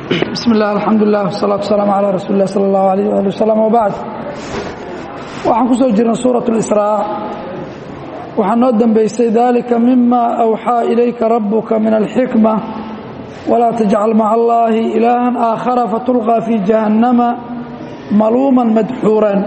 bismi illah alxamdulilah wsalaatu wasalaamu calaa rasuuli lah sala allahu alayh ali wasalam wabacd waxaan ku soo jirnay suurat اlisraa waxaa noo dembeysay dalika mima awxaa ilayka rabuka min alxikma walaa tajcal maca allahi ilaahan aakhara fatulqaa fi jahannama maluuman madxuuran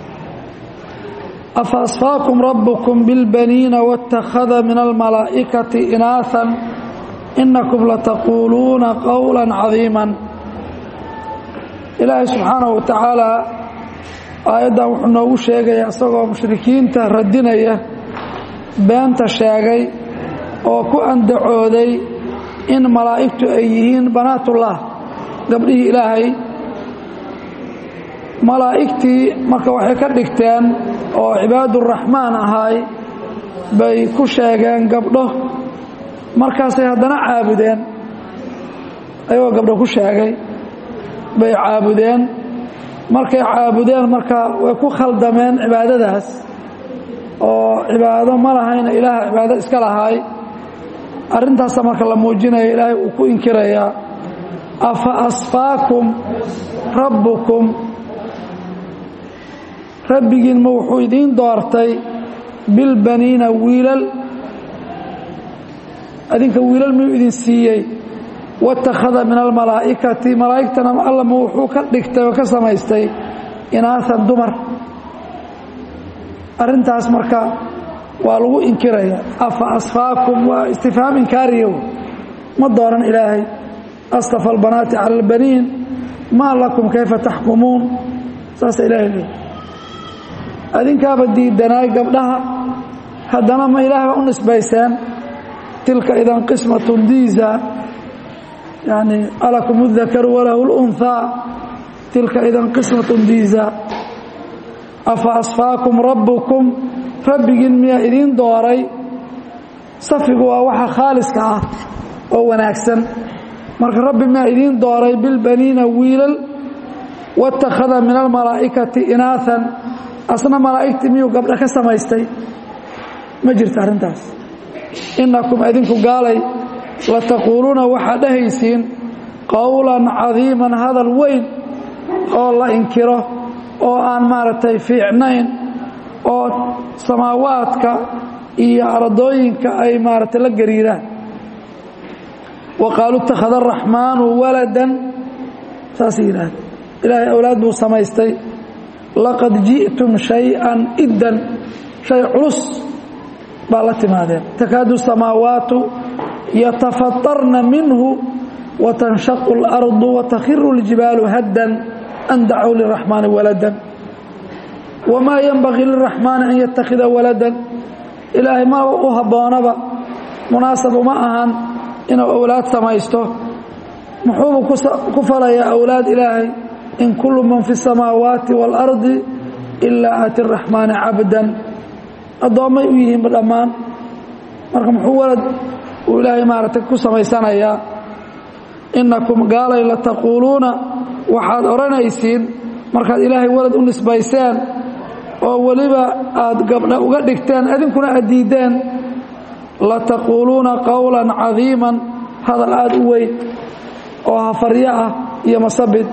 afa asfaakum rabukum bilbaniina waاtakhada min almalaa'ikati inaahan inakum lataquuluuna qowla cadiima ilaahay subxaanahu wa tacaalaa aayaddan wuxuu noogu sheegaya isagoo mushrikiinta radinaya beenta sheegay oo ku andacooday in malaa'igtu ay yihiin banaatullah gabdhihii ilaahay malaa'igtii marka waxay ka dhigteen oo cibaaduraxmaan ahaay bay ku sheegeen gabdho markaasay haddana caabudeen ayagoo gabdho ku sheegay bay caabudeen markay caabudeen marka way ku khaldameen cibaadadaas oo cibaado ma lahayna ilaah cibaado iska lahaay arrintaasa marka la muujinaya ilaahay uu ku inkirayaa afa asfaakum rabbukum rabbigiinma wuxuu idiin doortay bilbaniina wiilal adinka wiilal miyuu idin siiyey watakhada min almalaa'ikati malaa'igtana allama wuxuu ka dhigtay oo ka samaystay inaahan dumar arrintaas marka waa lagu inkiraya afa asfaakum waa istifhaam inkaariyow ma dooran ilaahay astafa albanaati cala albaniin maa lakum kayfa taxkumuun saasa ilahay leey adinkaaba diidanaay gabdhaha haddana ma ilaahba u nisbayseen tilka idan qismatun diisa yani alakum اdakaru walahu اlunhaa tilka idan qismatun diisa afa asfaakum rabbukum rabbigiin miyaa idiin dooray safigu waa waxa khaaliska ah oo wanaagsan marka rabbi miyaa idiin dooray bilbaniina wiilal watakhada min almalaa'ikati inaahan asna malaa'igtii miyuu gabdho ka samaystay ma jirta arrintaas inakum idinku gaalay lataquuluuna waxaad dhahaysiin qowlan cadiiman hadal weyn oo la inkiro oo aan maaragtay fiicnayn oo samaawaadka iyo ardooyinka ay maaragtay la gariiraan wa qaaluu ittakhada araxmaanu waladan saasay yidhaahda ilaahay awlaad buu samaystay laqad ji'tum shay-an iddan shay culus baa la timaadeen takaadu samaawaatu yatafatarna minhu watanshaqu اlardu watakhiru اljibaalu haddan an dacuu liraxmaani waladan wamaa yenbagii liraxmaani an yattakhida waladan ilaahay ma u habboonaba munaasab uma ahan inuu awlaad samaysto muxuubu ku falayaa awlaad ilaahay in kullu man fi الsamaawaati wاlardi ilaa aati raxmaani cabdan addoommay u yihiinba dhammaan marka muxuu walad uu ilaahay maaragtay ku samaysanayaa innakum gaalay la taquuluuna waxaad odhanaysiin markaad ilaahay walad u nisbayseen oo weliba aad gabdha uga dhigteen idinkuna aad diiddeen la taquuluuna qowlan cadiiman hadal aad u weyn oo hafaryo ah iyo masabid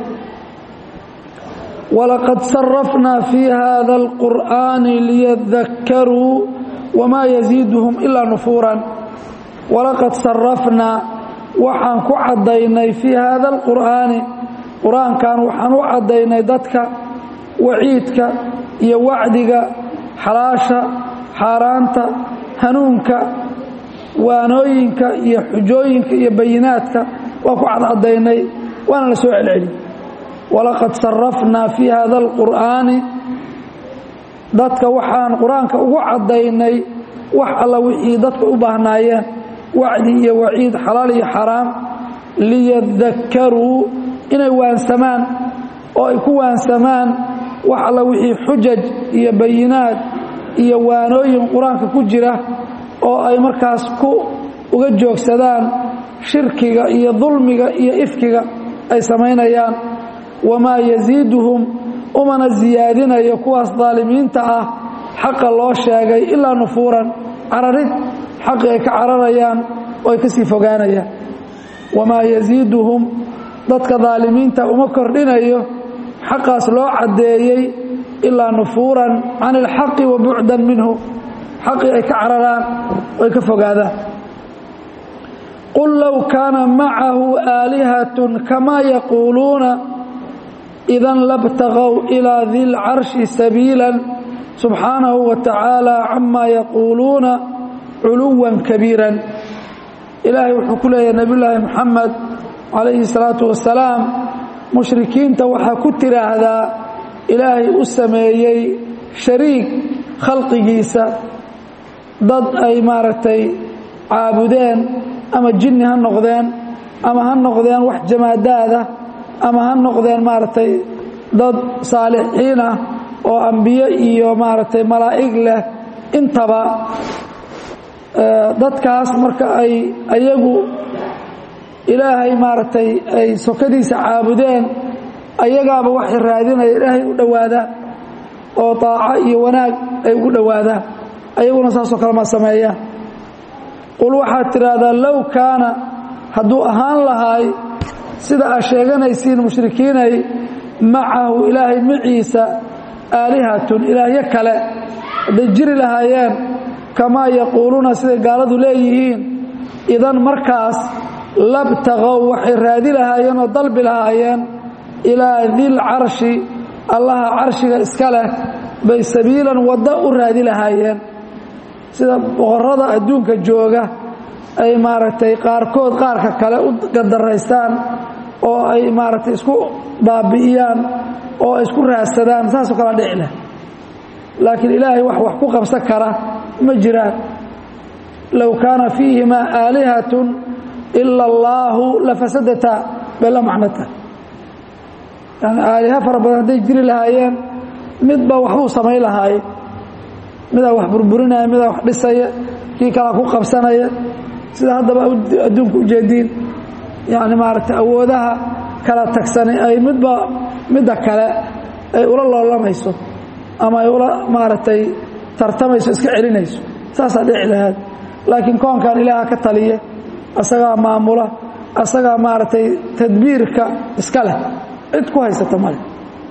walaqad sarafnaa fii hada alqur'aani liyadakaruu wamaa yasiiduhum ilaa nufuuran walaqad sarafnaa waxaan ku caddaynay fii haada alqur'aani qur-aankan waxaan u caddaynay dadka waciidka iyo wacdiga xalaasha xaaraanta hanuunka waanooyinka iyo xujooyinka iyo bayinaadka waa ku cadcadaynay waana la soo celceliyey walaqad sarafnaa fii hada alqur'aani dadka waxaan qur-aanka ugu caddaynay wax alla wixii dadka u baahnaayeen wacdi iyo waciid xalaal iyo xaraam liyadakaruu inay waansamaan oo ay ku waansamaan wax alla wixii xujaj iyo bayinaad iyo waanooyin qur-aanka ku jira oo ay markaas ku uga joogsadaan shirkiga iyo dulmiga iyo ifkiga ay samaynayaan wamaa yasiiduhum umana siyaadinayo kuwaas daalimiinta ah xaqa loo sheegay ilaa nufuuran cararid xaqi ay ka cararayaan oo ay ka sii fogaanayaan wamaa yasiiduhum dadka daalimiinta uma kordhinayo xaqaas loo caddeeyey ilaa nufuuran can ilxaqi wa bucdan minhu xaqii ay ka cararaan ay ka fogaadaan qul low kaana macahu aalihatun kamaa yaquuluuna idan labtaqow ilaa di lcarshi sabiila subxaanahu wa tacaala camaa yaquuluuna culuwan kabiiran ilaahay wuxuu ku leeyahay nebiyulaahi moxamed calayhi salaatu wasalaam mushrikiinta waxaa ku tiraahdaa ilaahay u sameeyey shariig khalqigiisa dad ay maaragtay caabudeen ama jinni ha noqdeen ama ha noqdeen wax jamaadaada ama ha noqdeen maaragtay dad saalixiin ah oo ambiye iyo maaragtay malaa'ig leh intaba dadkaas marka ay ayagu ilaahay maaragtay ay sokadiisa caabudeen ayagaaba waxay raadinaya ilaahay u dhowaadaan oo daaco iyo wanaag ay ugu dhowaadaan ayaguna saasoo kale ma sameeyaan qul waxaad tidhaahdaa low kaana hadduu ahaan lahaay sida aad sheeganaysiin mushrikiinay macahu ilaahay maciisa aalihatun ilaahyo kale hadday jiri lahaayeen kamaa yaquuluuna siday gaaladu leeyihiin idan markaas labtaqow waxay raadi lahaayeen oo dalbi lahaayeen ilaa dil carshi allaha carshiga iska leh bay sabiilan waddo u raadi lahaayeen sida boqorrada adduunka jooga ay maaragtay qaarkood qaarka kale u gadaraystaan oo ay maaragtay isku baabi'iyaan oo ay isku raadsadaan saasoo kala dhici leh laakiin ilaahay wax wax ku qabsan kara ma jiraan low kaana fiihimaa aalihatun ila allaahu lafasadataa bay la macnota yani aaliha fara badan hadday jiri lahaayeen midba waxbuu samayn lahaaye midaa wax burburinaya midaa wax dhisaya kii kalaa ku qabsanaya sida haddaba adduunka ujeediin yani maaragtay awoodaha kala tagsanay ay midba midda kale ay ula loolamayso ama ay ula maaragtay tartamayso iska celinayso saasaa dhici lahaad laakiin koonkan ilaaha ka taliya asagaa maamula asagaa maaragtay tadbiirka iska leh cid ku haysata male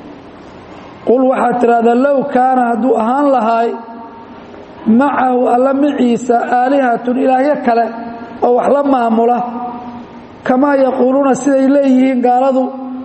qul waxaad tidhahdaa low kaana hadduu ahaan lahaay macahu alla maciisa aalihatun ilaahyo kale oo wax la maamula kamaa yaquuluuna siday leeyihiin gaaladu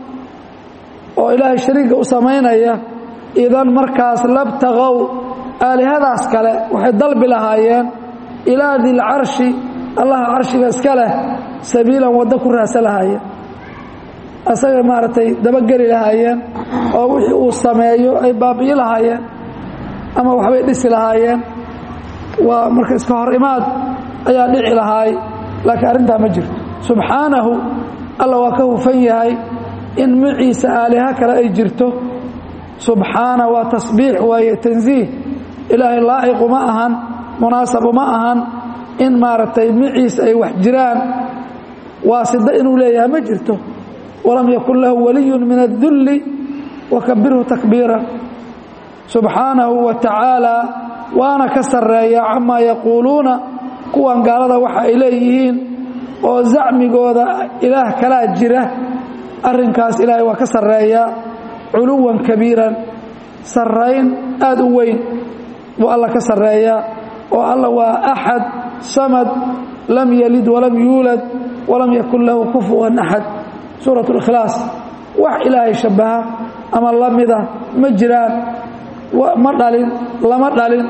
oo ilaahay shariiga u samaynaya idan markaas labtaqow aalihadaas kale waxay dalbi lahaayeen ilaa dilcarshi allaha carshiga iska leh sabiilan waddo ku raasa lahaayeen asaga maaragtay dabageli lahaayeen oo wixii uu sameeyo ay baabi'i lahaayeen ama waxbay dhisi lahaayeen waa marka iska hor imaad ayaa dhici lahaay laakiin arrintaa ma jirto subxaanahu alla waa ka hufan yahay in maciisa aaliha kale ay jirto subxaana waa tasbiix waaye tansiih ilaahay laa'iqu ma ahan munaasabu ma ahan in maaragtay maciisa ay wax jiraan waasida inuu leeyahay ma jirto walam yakun lahu waliyun min adulli wakabirhu takbiira subxaanahu wa tacaala waana ka sarreeya camaa yaquuluuna kuwan gaalada waxa ay leeyihiin oo zacmigooda ilaah kalaa jira arrinkaas ilaahay waa ka sarreeya culuwan kabiiran sarrayn aad u weyn buu alla ka sarreeya oo alla waa axad samad lam yalid walam yuulad walam yakun lahu kufuwan axad suurat اlikhlaas wax ilaahay shabbaha ama la mida ma jiraan ma dhalin lama dhalin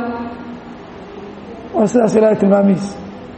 waa sidaas ilahay tilmaamihiis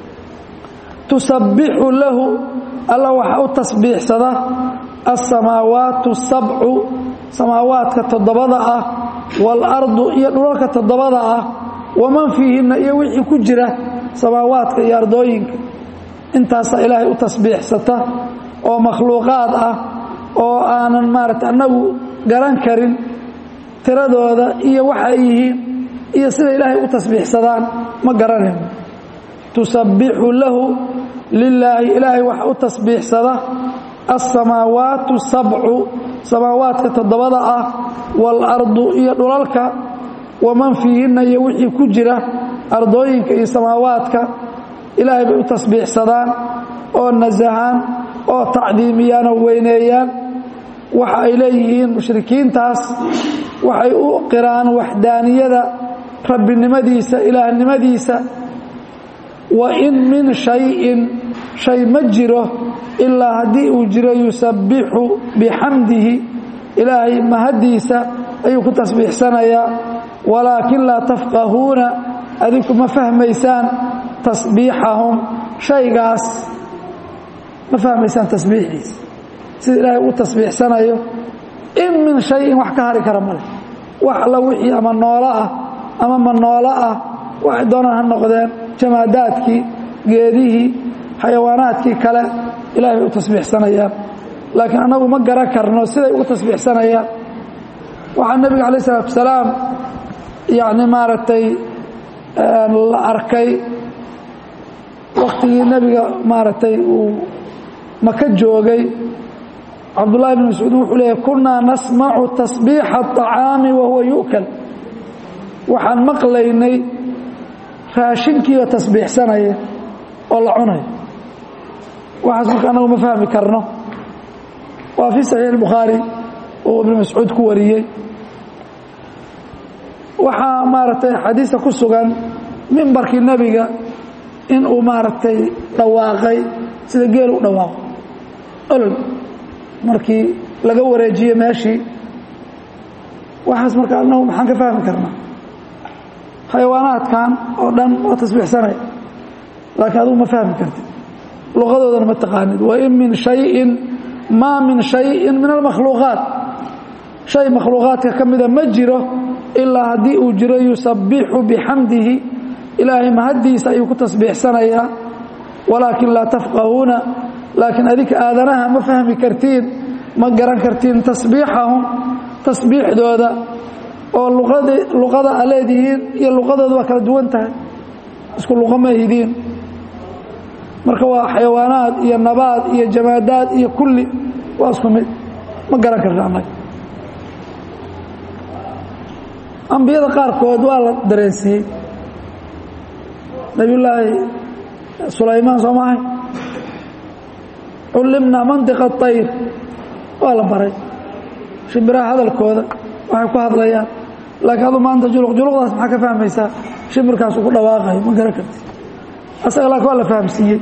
tusabbixu lahu alla waxaa u tasbiixsada alsamaawaatu sabcu samaawaadka toddobada ah waalardu iyo dhulalka toddobada ah waman fiihinna iyo wixii ku jira samaawaadka iyo ardooyinka intaasaa ilaahay u tasbiixsata oo makhluuqaad ah oo aanan maarata annagu garan karin tiradooda iyo waxa ay yihiin iyo sida ilaahay u tasbiixsadaan ma garanayno tusabbixu lahu lilaahi ilaahay waxa u tasbiixsada alsamaawaatu sabcu samaawaadka toddobada ah waalardu iyo dhulalka waman fiihinna iyo wixii ku jira ardooyinka iyo samaawaadka ilaahay bay u tasbiixsadaan oo nasahaan oo tacdiimiyaan oo weyneeyaan waxa ay leeyihiin mushrikiintaas waxay u qiraan waxdaaniyada rabbinimadiisa ilaahnimadiisa wa in min shayin shay ma jiro ilaa haddii uu jiro yusabbixu bixamdihi ilaahay mahaddiisa ayuu ku tasbiixsanayaa walaakin laa tafqahuuna adinku ma fahmaysaan tasbiixahum shaygaas ma fahmaysaan tasbiixiisa sida ilaahay u tasbiixsanayo in min shayin wax ka hari kara male wax alla wixii ama noolo ah ama ma noolo ah waxay doonaan ha noqdeen jamaadaadkii geedihii xayawaanaadkii kale ilahay bay u tasbiixsanayaan laakiin annagu ma garan karno siday ugu tasbiixsanayaan waxaa nebiga calaih isalaatu wasalaam yacni maaragtay la arkay waktigii nebiga maaragtay uu maka joogay cabdullahi bn mascuud wuxuu leeyahy kunaa nasmacu tasbiixa aطacaami wa huwa yu'kal waxaan maqlaynay raashinkiioo tasbiixsanaya oo la cunayo waxaas marka annagu ma fahmi karno waa fii saxiix اlbukhaari uu ibnu mascuud ku wariyey waxaa maaragtay xadiista ku sugan mimbarkii nebiga in uu maaragtay dhawaaqay sida geel u dhawaaqo olol markii laga wareejiye meeshii waxaas marka annagu maxaan ka fahmi karnaa xayawaanaadkan oo dhan waa tasbiixsanaya laakiin adugu ma fahmi kartid luqadoodana ma taqaanid wain min shayin maa min shayin min almakhluuqaat shay makhluuqaadka ka mida ma jiro ilaa haddii uu jiro yusabbixu bixamdihi ilaahay mahaddiisa ayuu ku tasbiixsanayaa walaakin laa tafqahuuna laakiin adinka aadanaha ma fahmi kartiin ma garan kartiin tasbiixahum tasbiixdooda oo luqada a leedihiin iyo luqadooda waa kala duwan tahay isku luqa ma hidiin marka waa xayawaanaad iyo nabaad iyo jamaadaad iyo kulli waa isku mid ma garan karta annaga ambiyada qaarkood waa la dareensiiyey nabiyullaahi sulaymaan soo maahay cullimnaa mantiqa ayr waa la baray shimbiraha hadalkooda waxay ku hadlayaan laakiin adu maanta juluq juluqdaas maxaa ka fahmaysaa shimbirkaasu ku dhawaaqayo ma garan karti asaga laakiin waa la fahamsiiyey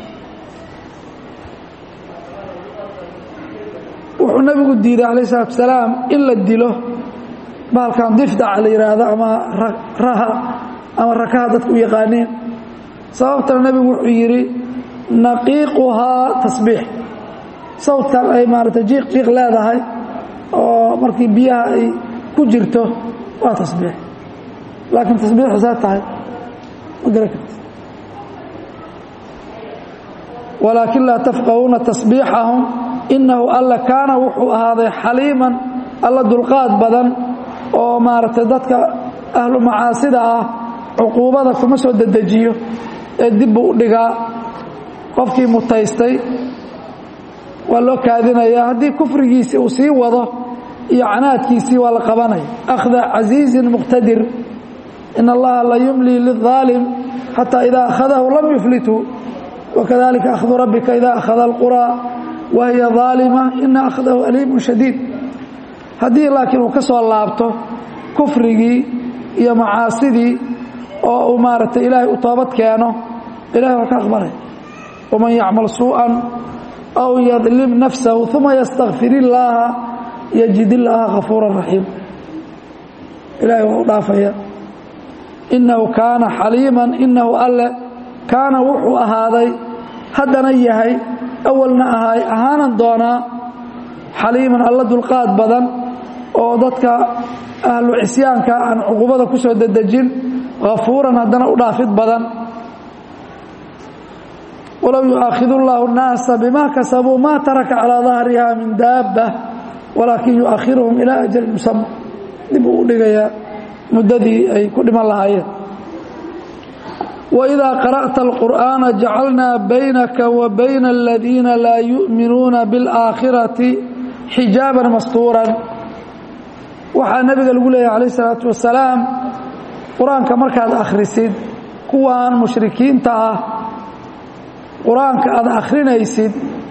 wuxuu nabigu diiday calayh isalaatu wasalaam in la dilo bahalkan difdaca la yidhaahdo ama raha ama rakaha dadku u yaqaaniin sababtana nebigu wuxuu yidhi naqiiquhaa tasbiix sawdkan ay maaragtay jiiq jiiq leedahay oo markii biyaha ay ku jirto waa tasbiix laakiin tasbiixu saa tahay ma garan karti walaakin laa tafqahuuna tasbiixahum inahu alla kaana wuxuu ahaaday xaliiman alla dulqaad badan oo maaragtay dadka ahlu macaasida ah cuquubada kuma soo dedejiyo ee dib buu u dhigaa qofkii mutaystay waa loo kaadinayaa haddii kufrigiisii uu sii wado iyo canaadkiisii waa la qabanaya akhda casiizin muqtadir in allaha la yumlii liلظaalim xataa idaa akhadahu lam yuflithu wakadalika akhdu rabbika ida akhada اlqurى wahiya ظaalima ina akhdahu aliimu shadiid haddii laakiin uu ka soo laabto kufrigii iyo macaasidii oo uu maaragtay ilaahay u toobad keeno ilahay waa ka aqbalay waman yacmal suuءa aw yadlim nafsahu uma ystakfir illaaha yajid illaaha kafuura raxiim ilahay waa u dhaafaya inahu kaana xaliiman inahu alle kaana wuxuu ahaaday haddana yahay awalna ahaay ahaanan doonaa xaliiman alla dulqaad badan oo dadka ahlu cisyaanka aan cuqubada ku soo dedejin kafuuran haddana u dhaafid badan walow yu'aakhidu اllahu الnaasa bima kasabuu ma taraka calىa dahriha min daaba walaakin yu'akhiruhum ilaa ajali musama dib uu u dhigayaa muddadii ay ku dhiman lahaayeen wإida qara'ta اlqur'aana jacalnaa baynaka wa bayna aladiina laa yu'minuuna biاlآakhirati xijaaban mastuuran waxaa nebiga lagu leeyahy calayh الsalaatu wasalaam qur-aanka markaad akhrisid kuwan mushrikiinta ah qur-aanka aad akhrinaysid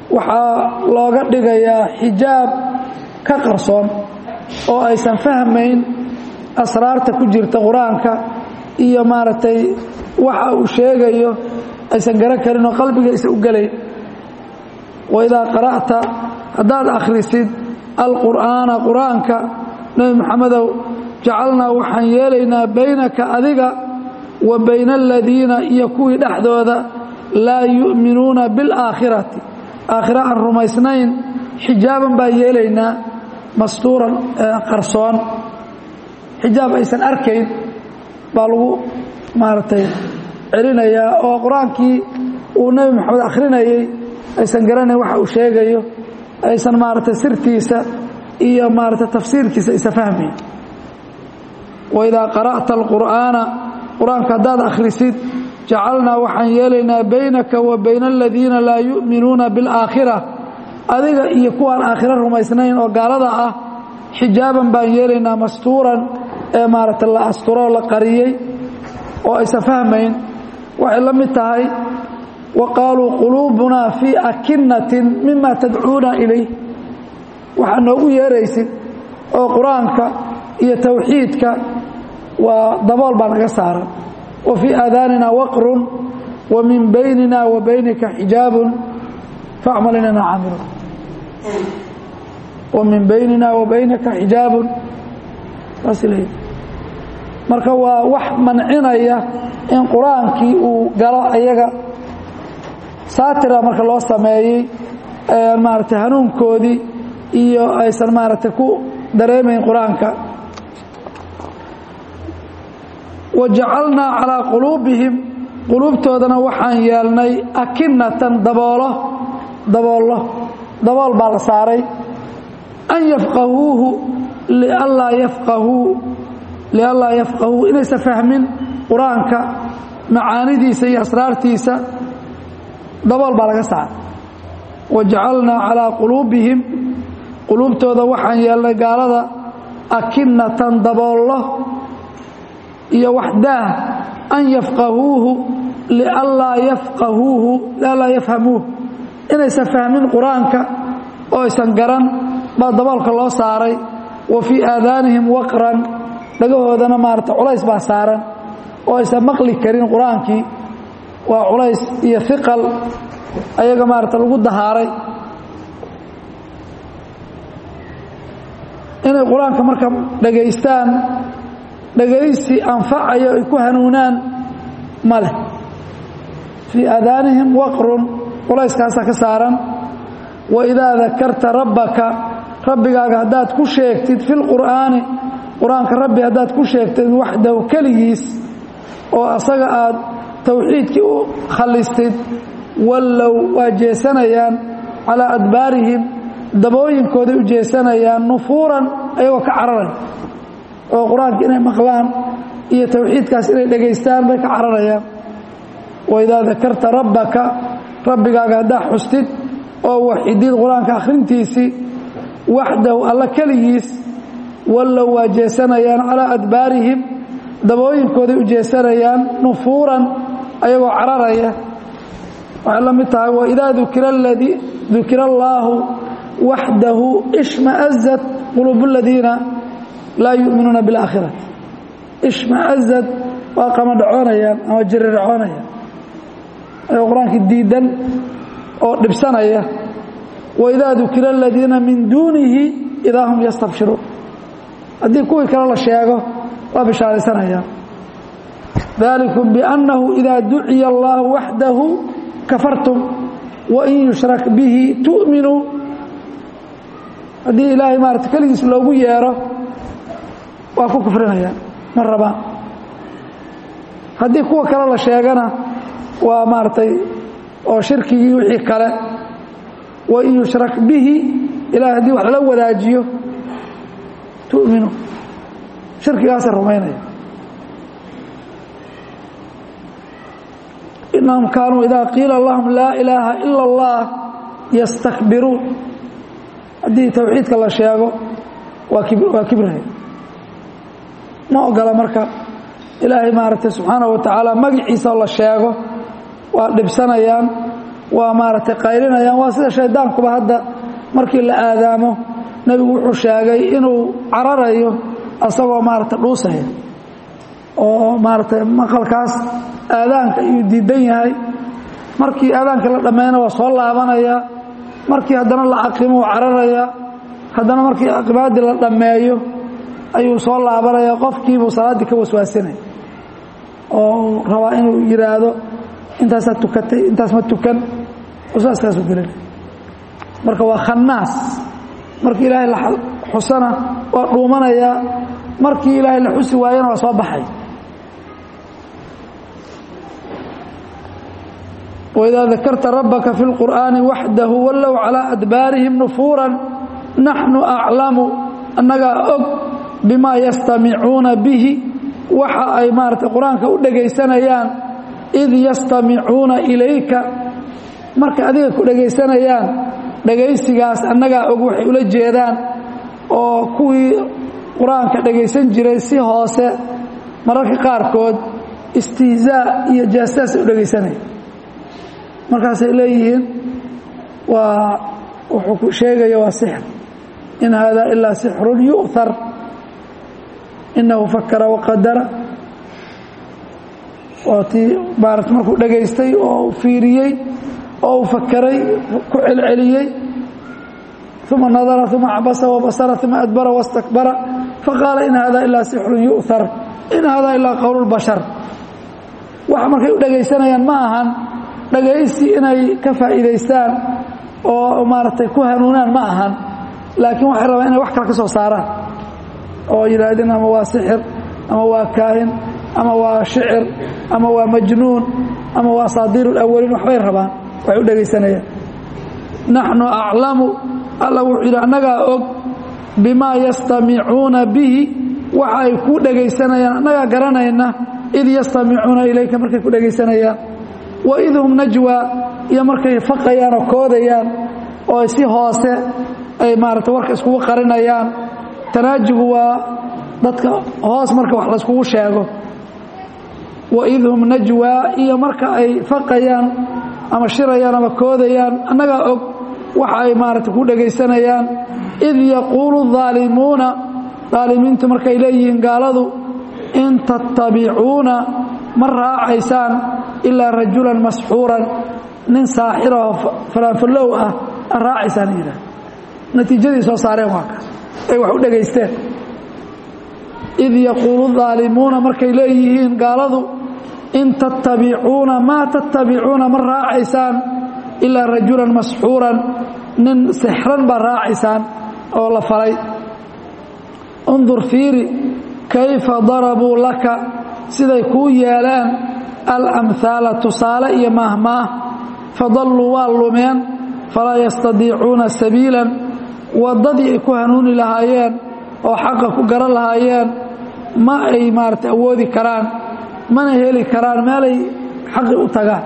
waxaa looga dhigayaa xijaab ka qarsoon oo aysan fahmayn asraarta ku jirta qur-aanka iyo maaragtay waxa uu sheegayo aysan garan karin oo qalbiga aysan u gelayn waidaa qara'ta haddaad akhrisid alqur'aana qur-aanka nebi moxamedow jacalnaa waxaan yeelaynaa baynaka adiga wa bayna aladiina iyo kuwii dhexdooda laa yu'minuuna bilaakhirati aakhira aan rumaysnayn xijaaban baan yeelaynaa mastuuran qarsoon xijaab aysan arkayn baa lagu maaragtay celinayaa oo qur-aankii uu nebi moxamed akhrinayay aysan garanayn waxa uu sheegayo aysan maaragtay sirtiisa iyo maaragtay tafsiirkiisa aysan fahmayn waidaa qara'ta alqur'aana qur-aanka haddaad akhrisid jacalnaa waxaan yeelaynaa baynaka wa bayna aladiina laa yu'minuuna bilaakhira adiga iyo kuwaan aakhiro rumaysnayn oo gaalada ah xijaaban baan yeelaynaa mastuuran ee maaragtay la asturoo la qariyey oo aysan fahmayn waxay la mid tahay wa qaaluu quluubunaa fii akinatin mima tadcuuna ilayh waxaa noogu yeeraysid oo qur-aanka iyo tawxiidka waa dabool baa naga saaran wa fii aadaanina waqrun wa min baynina wa baynika xijaabun facmal inana caamiluun wa min baynina wa baynaka xijaabun saas leeyahy marka waa wax mancinaya in qur-aankii uu galo ayaga saatira marka loo sameeyey maaragtay hanuunkoodii iyo aysan maaragtay ku dareemayn qur-aanka wa jacalnaa calaa quluubihim quluubtoodana waxaan yeelnay akinatan daboolo daboollo dabool baa la saaray an yafqahuuhu lianlaa yafqahuu lianlaa yafqahuu inaysan fahmin qur-aanka macaanidiisa iyo asraartiisa dabool baa laga saaray wa jacalnaa calaa quluubihim quluubtooda waxaan yeelnay gaalada akinatan daboollo iyo wax daah an yafqahuuhu lianlaa yafqahuuhu lianlaa yafhamuuh inaysan fahmin qur-aanka oo aysan garan baa daboolka loo saaray wa fii aadaanihim waqran dhagahoodana maarata culays baa saaran oo aysan maqli karin qur-aankii waa culays iyo iqal ayaga maarata lagu dahaaray inay qur-aanka marka dhagaystaan dhagaysi anfacayo ay ku hanuunaan ma leh fii aadaanihim waqrun culayskaasaa ka saaran wa idaa dakarta rabbaka rabbigaaga haddaad ku sheegtid fi lqur'aani qur-aanka rabbi haddaad ku sheegtid waxdahu keligiis oo asaga aad tawxiidkii u khallistid wallow waa jeesanayaan calaa adbaarihim dabooyinkooday u jeesanayaan nufuuran ayagoo ka cararaya oo qur-aanka inay maqlaan iyo tawxiidkaas inay dhegaystaan bay ka cararayaan wa idaa dakarta rabbaka rabbigaaga haddaa xustid oo waxidid qur-aanka akhrintiisii waxdahu alla keligiis wallow waa jeesanayaan calaa adbaarihim dabooyinkooday u jeesanayaan nufuuran ayagoo cararaya waxay la mid tahay waidaa dukira ladii dukira allaahu waxdahu ishmaazat quluubu aladiina laa yu'minuuna biاlaakhirati ishmaazad waa qamadhacoonayaan ama jirircoonayaan ayagoo qur-aankii diidan oo dhibsanaya waidaa dukira aladiina min duunihi idaa hum yastabshiruun haddii kuwii kale la sheego waa bishaaraysanayaan dalikum biannahu idaa duciya allahu waxdahu kafartum wain yushrak bihi tu'minuu haddii ilaahay maarata keligiis loogu yeero waa ku kufrinayaan ma rabaan haddii kuwa kale la sheegana waa maaragtay oo shirkigii wixii kale wain yushrak bihi ilahay haddii wax lala wadaajiyo tu'minu shirkigaasa rumaynaya inahum kaanuu idaa qiila lahum laa ilaaha ila اllah yastakbiruun haddii tawxiidka la sheego waa kibraya ma ogola marka ilaahay maaragtay subxaanaه wa tacaala magaciisa la sheego waa dhibsanayaan waa maaragtay qaylinayaan waa sida shaydaankuba hadda markii la aadaamo nebigu wuxuu sheegay inuu cararayo asagoo maaragtay dhuusaya oo maaragtay maqalkaas aadaanka iyuu diidan yahay markii aadaanka la dhammeeyna waa soo laabanaya markii haddana la aqimo uu cararaya haddana markii aqimaadii la dhammeeyo ayuu soo laabanaya qofkiibuu salaaddii ka waswaasinaya oo rabaa inuu yidhaahdo intaasaa tukatay intaas ma tukan waswaaskaasu gelina marka waa khannaas markii ilaahay la xusana waa dhuumanayaa markii ilaahay la xusi waayana waa soo baxay waidaa dakarta rabbaka fi اlqur'aani waxdahu wallow calىa adbaarihim nufuuran naxnu aclamu annagaa og bimaa yastamicuuna bihi waxa ay maarata qur-aanka u dhegaysanayaan id yastamicuuna ilayka markay adiga ku dhegaysanayaan dhegaysigaas annagaa og waxay ula jeedaan oo kuwii qur-aanka dhegaysan jiray si hoose mararka qaarkood istihzaa iyo jaasaasay u dhegaysanaya markaasay leeyihiin waa wuxuu sheegaya waa sixr in haadaa ilaa sixrun yu'thar inahu fakara waqadara waa tii maarata markuu dhegaystay oo fiiriyey oo uu fakaray ku celceliyey uma nadara uma cabasa wabasara uma adbara wastakbara faqaala in hada ilaa sixrun yu'thar in hada ilaa qowl lbashar waxa markay u dhegaysanayaan ma ahan dhagaysi inay ka faa'iidaystaan oo maaragtay ku hanuunaan ma ahan laakiin waxay rabaan inay wax kale ka soo saaraan oo yidhaahdeen ama waa sixir ama waa kaahin ama waa shicir ama waa majnuun ama waa asaadiir اlawaliin waxbay rabaan waxay u dhegaysanayaan naxnu aclamu alla wuxuu yidhi annagaa og bimaa yastamicuuna bihi waxa ay ku dhegaysanayaan annagaa garanayna id yastamicuuna ilayka markay ku dhegaysanayaan waid hum najwa iyo markay faqayaan oo koodayaan oo si hoose ay maarata warka iskugu qarinayaan tanaajigu waa dadka hoos marka wax layskugu sheego waid hum najwa iyo marka ay faqayaan ama shirayaan ama koodayaan annagaa og waxa ay maarata ku dhegaysanayaan id yaquulu الظaalimuuna daalimiintu markay leeyihiin gaaladu in tattabicuuna ma raacaysaan ilaa rajulan masxuuran nin saaxiroo faraanfallow ah a raacaysaan yidhah natiijadii soo saareen waa kaas ay wax u dhegaysteen id yaquulu daalimuuna markay leeyihiin gaaladu in tattabicuuna maa tattabicuuna ma raacaysaan ilaa rajulan masxuuran nin sixran baa raacaysaan oo la falay undur fiiri kayfa darabuu laka siday kuu yeeleen alamhaala tusaale iyo maahmaah fadalluu waa lumeen falaa yastadiicuuna sabiilan waddadii ay ku hanuuni lahaayeen oo xaqa ku garan lahaayeen ma ay maarata awoodi karaan mana heli karaan meelay xaqi u tagaan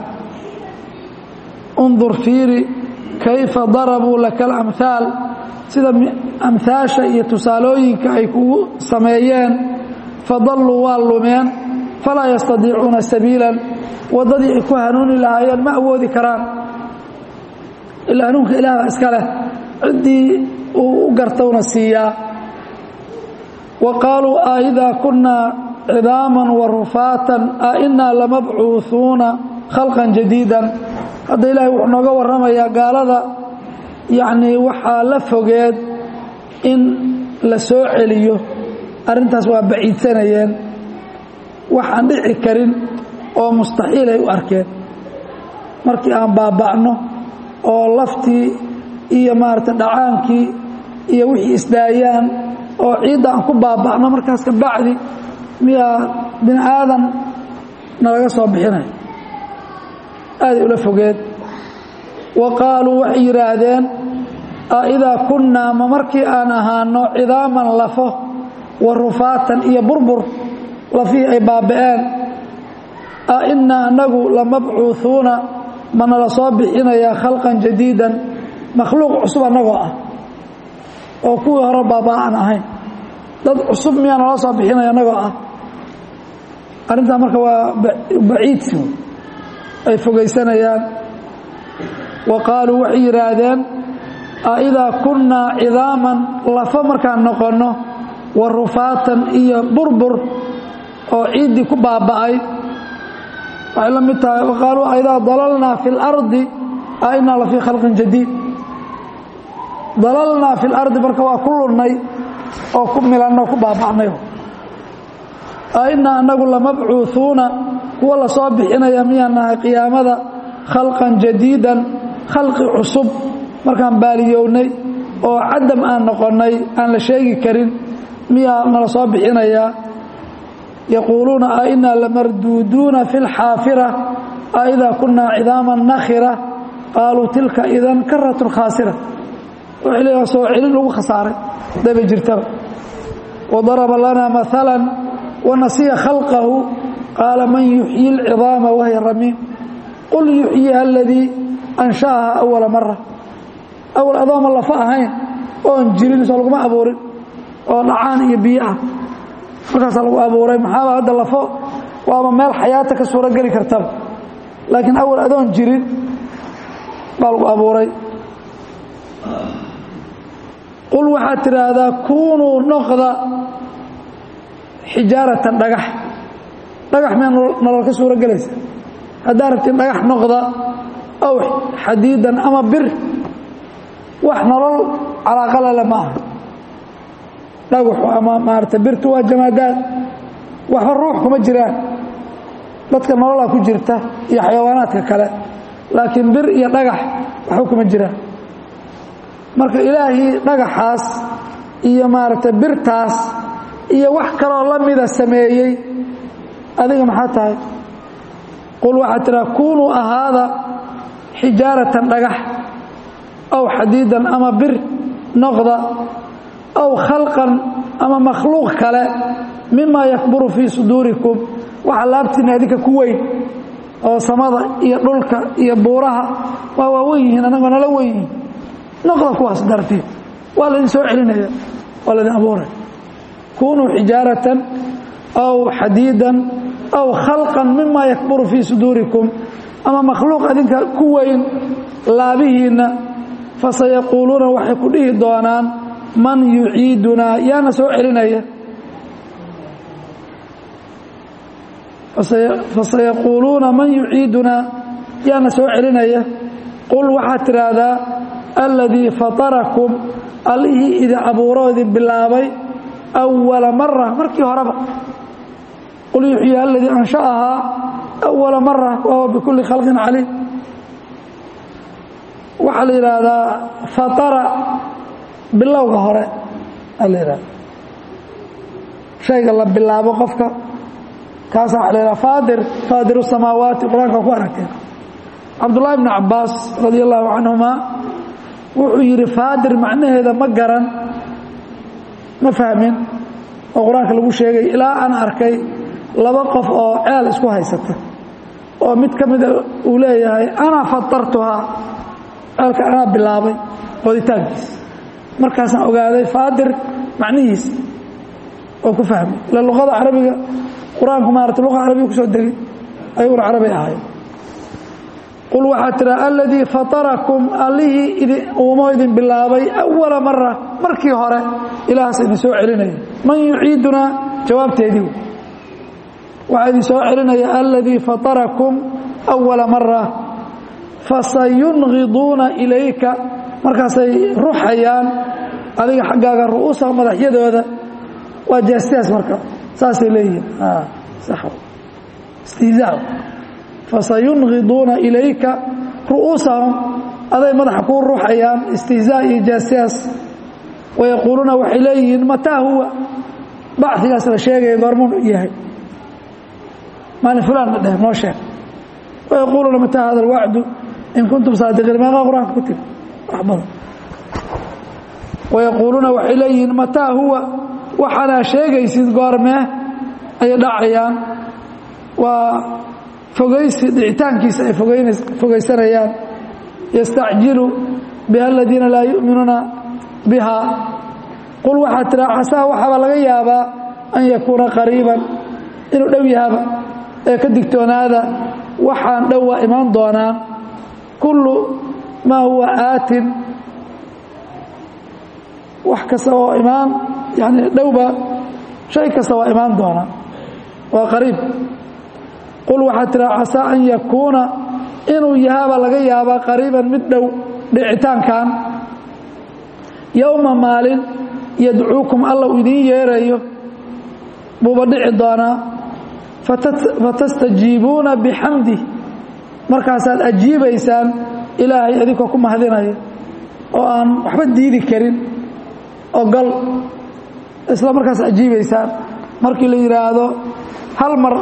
undur fiiri kayfa darabuu laka alamhaal sida amhaasha iyo tusaalooyinka ay kugu sameeyeen fadalluu waa lumeen falaa yastadiicuuna sabiilan waddadii ay ku hanuuni lahaayeen ma awoodi karaan ilaa hanuunka ilaahba iska leh ciddii uu u gartowna siiyaa wa qaaluu a idaa kunnaa cidaaman wa rufaatan a innaa lamabcuuhuuna khalqan jadiidan hadda ilaahay wuxuu nooga warramayaa gaalada yacnii waxaa la fogeed in la soo celiyo arrintaas waa baciidsanayeen waxaan dhici karin oo mustaxiil ay u arkeen markii aan baaba'no oo laftii iyo maarata dhacaankii iyo wixii isdaayaan oo ciidda aan ku baaba'no markaas ka bacdi miyaa bini aadan nalaga soo bixinay aaday ula fogeed wa qaaluu waxay yidhaahdeen a idaa kunnaa ma markii aan ahaano cidaaman lafo wa rufaatan iyo burbur lafihii ay baaba'een a innaa annagu lamabcuuhuuna ma nala soo bixinayaa khalqan jadiidan makhluuq cusub annagoo ah oo kuwii hore baabaa aan ahayn dad cusub miyaa nala soo bixinaya annagoo ah arrintaa marka waa baciidsi ay fogaysanayaan wa qaaluu waxay yidhaahdeen aidaa kunnaa cidaaman lafo markaan noqonno wa rufaatan iyo burbur oo ciiddii ku baaba'ay waxay la mid tahay waqaaluu aidaa dalalnaa fi اlardi a inaa la fii khalqin jadiid dalalnaa fi اlardi marka waa ku lunnay oo ku milanno ku baaba'nay a inaa anagu lamabcuuثuuna kuwa la soo bixinaya miyaan nahay qiyaamada khalqan jadiidan khalqi cusub markaan baaliyownay oo cadam aan noqonnay aan la sheegi karin miyaa nala soo bixinayaa yaquuluuna a inaa lamarduuduuna fi اlxaafira a idaa kunaa cidaama nakhira qaaluu tilka idan karatun khaasira waxay leeyaha soo celin lagu khasaaray daba jirtaba wadaraba lanaa maala wanasiya khalqahu qaala man yuxyi اlcidaama wahiya ramiim qul yuxyiha aladii ansha'aha awala mara awal adooma lafa ahayn oon jirin soo laguma abuurin oo dhacaan iyo biyo ah markaasaa lagu abuuray maxaaba hadda lafo waaba meel xayaata ka suuro geli kartaba laakiin awal adoon jirin baa lagu abuuray qul waxaad tidhaahdaa kuunuu noqda xijaaratan dhagax dhagax miyaa nolol ka suuro gelaysa haddaa rabtiin dhagax noqda aw xadiidan ama bir wax nolol calaaqalale ma aha dhagaxu ama maarata birtu waa jamaadaad waxba ruux kuma jiraan dadka nololaa ku jirta iyo xayawaanaadka kale laakiin bir iyo dhagax waxba kuma jiraan marka ilaahii dhagaxaas iyo maaragtay birtaas iyo wax kaloo la mida sameeyey adiga maxaa tahay qul waxaad tidhaha kunuu ahaada xijaaratan dhagax aw xadiidan ama bir noqda aw khalqan ama makhluuq kale mima yakburu fii suduurikum waxa laabtiina adinka ku weyn oo samada iyo dhulka iyo buuraha waa waawen yihiin annagoo nala wen yihiin noqda kuwaas dartii waa laydin soo celinaya waa laydin abuuraya kunuu xijaaratan aw xadiidan aw khalqan mima yakburu fii suduurikum ama makhluuq adinka ku weyn laabihiinna fasayaquuluuna waxay ku dhihi doonaan man yuciidunaa yaana soo celinaya fasayaquuluuna man yuciidunaa yaana soo celinaya qul waxaad tidhaahdaa alladii fatarakum allihii idin abuuroo idin bilaabay awala mara markii horeba qul yuxyi aladii ansha'ahaa awala mara wahuwa bikulli khalqin caliim waxaa la yidhaahdaa fatara bilowga hore aa la yidhahda shayga la bilaabo qofka kaasa waxa la yidhaha faadir faadiru samaawaati qur-aanka ku aragteen cabdullahi bni cabbaas radia allahu canhuma wuxuu yidhi faadir macnaheeda ma garan ma fahmin oo qur-aanka lagu sheegay ilaa aan arkay laba qof oo ceel isku haysata oo mid ka mida uu leeyahay anaa fatartuhaa ceelka anaa bilaabay qoditaankiisa markaasaan ogaaday faadir macnihiisa oo ku fahmay ila luqada carabiga qur-aanku maarata luqa carabiga ku soo degay ayaguna carabi ahay qul waxaad tiraa aladii fatarakum allihii idin uumo idin bilaabay awala mara markii hore ilahaas idin soo celinaya man yuciidunaa jawaabteedii waxaa idin soo celinaya aladii fatarakum awala mara fasayunqiduuna ilayka markaasay ruxayaan adiga xaggaaga ru'uusa madaxyadooda waa jaastiyaas marka saasay leeyihiin istihzaa fasayunqiduuna ilayka ru'uusahum aday madaxa kuu ruxayaan istihzaa iyo jaastiyaas wayaquuluuna waxay leeyihiin mataa huwa bacigaas la sheegaya goormuu yahay maalin fulaan ma dheh noo sheeg wayaquuluuna mataa hada alwacdu in kuntum saadiqiin meeqaa qur-aanka ku tiri wax badan wayaquuluuna waxay leeyihiin mataa huwa waxaanaa sheegaysid goormee ayay dhacayaan waa fogaysi dhicitaankiisa ay fogaysanayaan yastacjilu biha aladiina laa yu'minuuna biha qul waxaad tiraa casaa waxaaba laga yaabaa an yakuuna qariiban inuu dhow yahaba ee ka digtoonaada waxaan dhow waa imaan doonaan kullu maa huwa aatin wax kasta oo imaan yani dhowba shay kasta waa imaan doona waa qariib qul waxaa tiraa casaa an yakuuna inuu yahaaba laga yaabaa qariiban mid dhow dhicitaankan yowma maalin yadcuukum alla uu idiin yeerayo buuba dhici doonaa fatastajiibuuna bixamdih markaasaad ajiibaysaan ilaahay adinkoo ku mahadinaya oo aan waxba diidi karin ogol isla markaas ajiibaysaan markii la yidhaahdo hal mar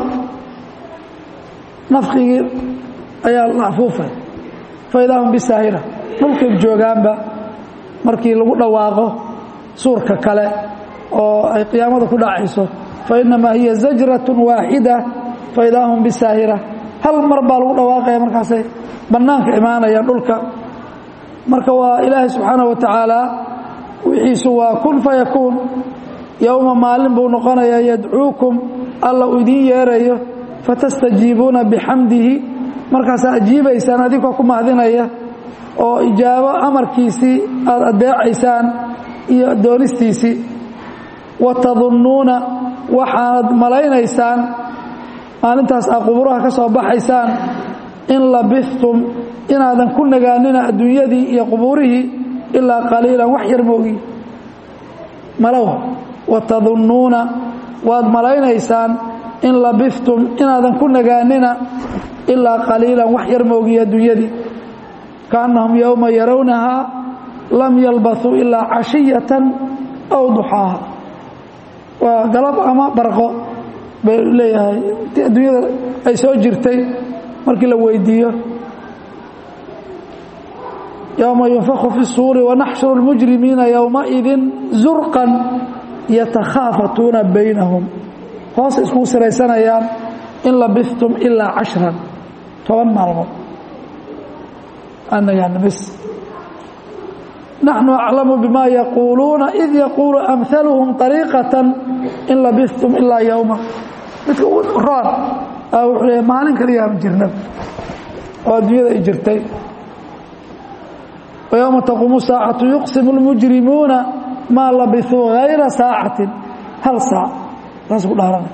nafkigii ayaa la afuufay faidaa hum bisaahira dhulkay joogaanba markii lagu dhawaaqo suurka kale oo ay qiyaamada ku dhacayso fainamaa hiya zajraة waaxida faidaa hum bisaahira hal mar baa lagu dhawaaqaya markaasay bannaanka imaanayaan dhulka marka waa ilaahay subxaanaه wa tacaala wixiisu waa kun fayakuun yowma maalin buu noqonayaa yadcuukum alla uu idiin yeerayo fatastajiibuuna bixamdihi markaasaa ajiibaysaan adinkoo ku mahadinaya oo ijaabo amarkiisii aada adeecaysaan iyo doonistiisii wa tadunnuuna waxaanad malaynaysaan maalintaas aa quburaha ka soo baxaysaan in labistum inaadan ku nagaanina adduunyadii iyo qubuurihii ilaa qaliilan wax yar moogi malow wa tadunnuuna waad malaynaysaan in labistum inaadan ku nagaanina ilaa qaliilan wax yar moogiya adduunyadii kaannahum yowma yarawnahaa lam yalbaثuu ilaa cashiyatan aw duxaaha waa galab ama barqo bay leeyahay intii adduunyada ay soo jirtay markii la weydiiyo yowma yunfaku fi الsuuri wanaxshuru اlmujrimiina yowmaidin zurqan yatakhaafatuuna baynahum hoos iskugu siraysanayaan in labistum ilaa cashran toban maalmood anagaana bs naxnu aclamu bima yaquuluuna id yaquulu amhaluhum طariiqaةa in labistum ilaa yowma midka roon wuxuu leeya maalin kaliyaama jirna oo adduunyada ay jirtay وyومa تquumu saacaةu yuqsimu الmujrimuuna maa labisuu غayra saacati hal saac saas ku dhaarana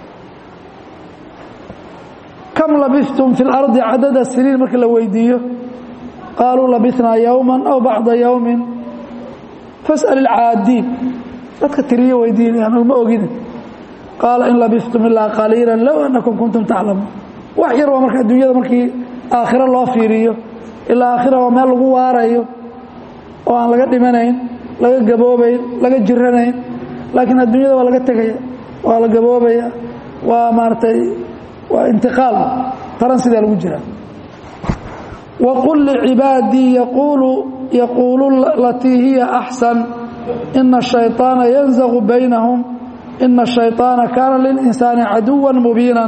kam labistum fi اlarضi cadada siniin marka la weydiiyo qaaluu labisnaa yowma aw bacda yowmi fasأl اlcaadiin dadka tiriyo weydiinayaan ma ogine qaala in labistum ilaa qaliila low anakum kuntum taclamuun wax yar waa marka adduunyada markii aakhiro loo fiiriyo ilaa aakhira waa meel lagu waarayo oo aan laga dhimanayn laga gaboobayn laga jiranayn laakiin adduunyada waa laga tegaya waa la gaboobaya waa maaratay waa intiqaal taran sidaa lagu jiraa waqul licibaadii yaquulu yaquulu latii hiya axsan ina الshayطaana yanzaqu baynahum ina الshayطaana kaana lilinsaani caduwa mubiina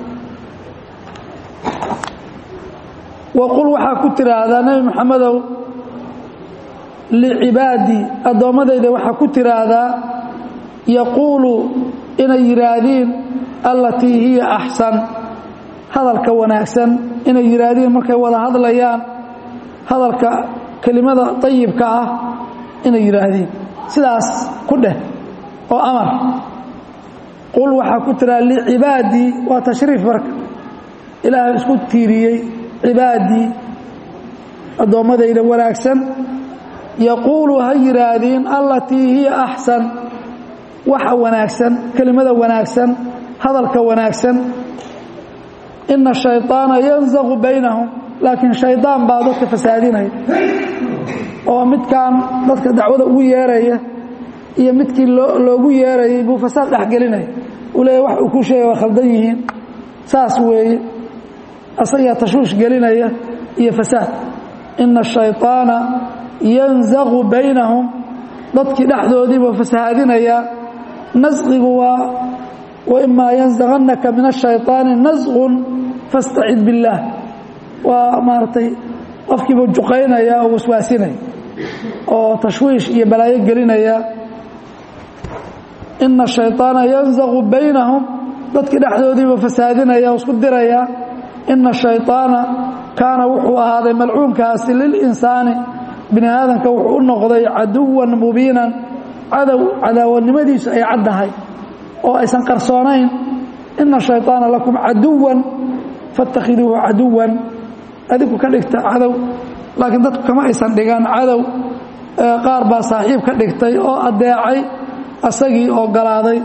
waqul waxaa ku tiraahdaa nebi moxamedow licibaadii addoommadayda waxaa ku tiraahdaa yaquulu inay yidhaahdiin allatii hiya axsan hadalka wanaagsan inay yidhaahdiin markay wada hadlayaan hadalka kelimada dayibka ah inay yidhaahdiin sidaas ku dheh oo amar qul waxaa ku tiraahda licibaadii waa tashriif marka ilaahay isku tiiriyey cibaadii addoommadayda wanaagsan yaquulu ha yidhaahdiin allatii hiya axsan waxa wanaagsan kelimada wanaagsan hadalka wanaagsan ina shayطaana yanzaqu baynahum laakiin shaydaan baa dadka fasaadinaya oo midkan dadka dacwada ugu yeeraya iyo midkii loogu yeerayay buu fasaad dhexgelinaya uu leeya wax uu ku sheegay waa khaldan yihiin saas weeye asagaa tashwiish gelinaya iyo fasaad ina الshayطaana yanzaqu baynahum dadkii dhexdoodiibuu fasahaadinayaa nasqigu waa waimaa yanzaqanaka min الshayطaani nasqun fastacid biاllaah waa maaragtay qofkiibuu juqaynaya oo waswaasinaya oo tashwiish iyo balaayo gelinaya ina الshayطaana yanzaqu baynahum dadkii dhexdoodiibuu fasahaadinaya o isku diraya ina shayطaana kaana wuxuu ahaaday malcuunkaasi lilinsaani bini aadamka wuxuu u noqday caduwan mubiinan cadow cadaawanimadiisu ay caddahay oo aysan qarsoonayn ina shayطaana lakum caduwan faاtakhiduuhu caduwan adigu ka dhigta cadow laakiin dadku kama aysan dhigan cadow qaar baa saaxiib ka dhigtay oo adeecay asagii ogolaaday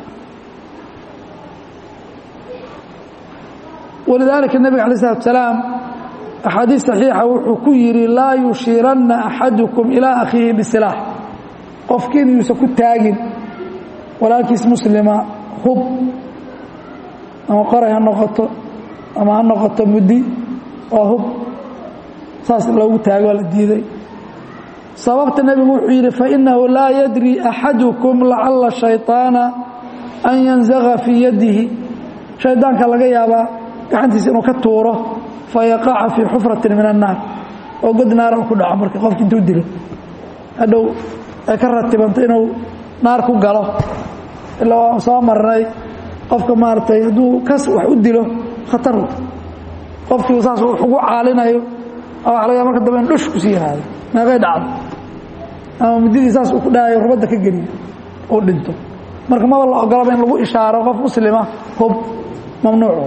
walidaalika nebiga alay slatu salaam axaadiis saxiixa wuxuu ku yidhi laa yushiiranna axadukum ilaa akhiihi bisilaax qofkiin yuusan ku taagin walaalkiis muslima hub ama qoray ha noqoto ama ha noqoto muddi oo hub saas loogu taago waa la diiday sababta nebigu wuxuu yidhi fainahu laa yadri axadukum lacala shayطaana an yanzaga fii yadihi shaydaanka laga yaabaa gacantiisa inuu ka tuuro fayaqaca fii xufratin min annaar oo god naara ku dhaco marka qofki intuu dilo hadhow ay ka ratibanta inuu naar ku galo ilaa waan soo marnay qofka maaragtay hadduu kas wax u dilo khatar qofkii saas wax ugu caalinayo waa laga marka dambe in dhush kusii yiraahdo meeqay dhacdo ama muddadii saas uu ku dhahayo rubadda ka geliyo uu dhinto marka maba la ogolaba in lagu ishaaro qof muslima hub mamnuucu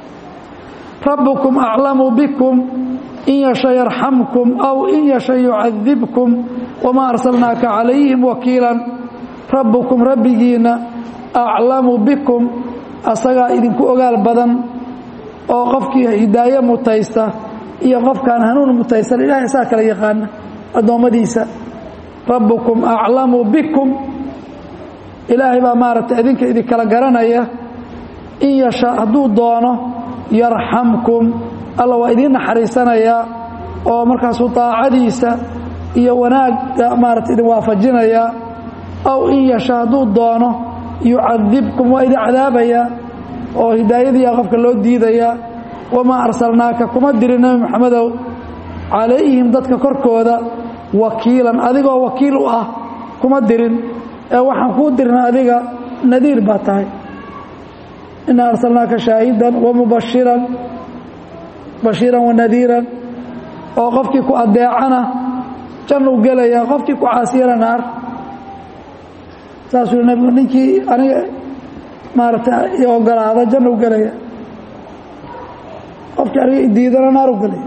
rabbukum aclamu bikum in yasha yarxamkum aw in yasha yucadibkum wamaa arsalnaaka calayhim wakiilan rabbukum rabbigiinna aclamu bikum asagaa idinku ogaal badan oo qofkii hidaaye mutaysta iyo qofkaan hanuun mutaysan ilahay asaa kala yaqaana addoommadiisa rabbukum aclamu bikum ilaahay baa maaragtay idinka idinkala garanaya in yasha hadduu doono yarxamkum alla waa idiin naxariisanayaa oo markaasuu daacadiisa iyo wanaagga maarata idin waafajinayaa aw in yasha hadduu doono yucadibkum waa idin cadaabayaa oo hidaayadiiyaa qofka loo diidayaa wamaa arsalnaaka kuma dirin nebi moxamedow calayhim dadka korkooda wakiilan adigoo wakiil u ah kuma dirin ee waxaan kuu dirna adiga nadiir baa tahay inaa arsalnaaka shaahidan wamubashiran bashiiran wanadiiran oo qofkii ku adeecana jannuu gelaya qofkii ku caasiyana naar saasuu nebigu ninkii aniga maaragtay i ogolaada jannuu gelaya qofkii aniga idiidana naaru gelaya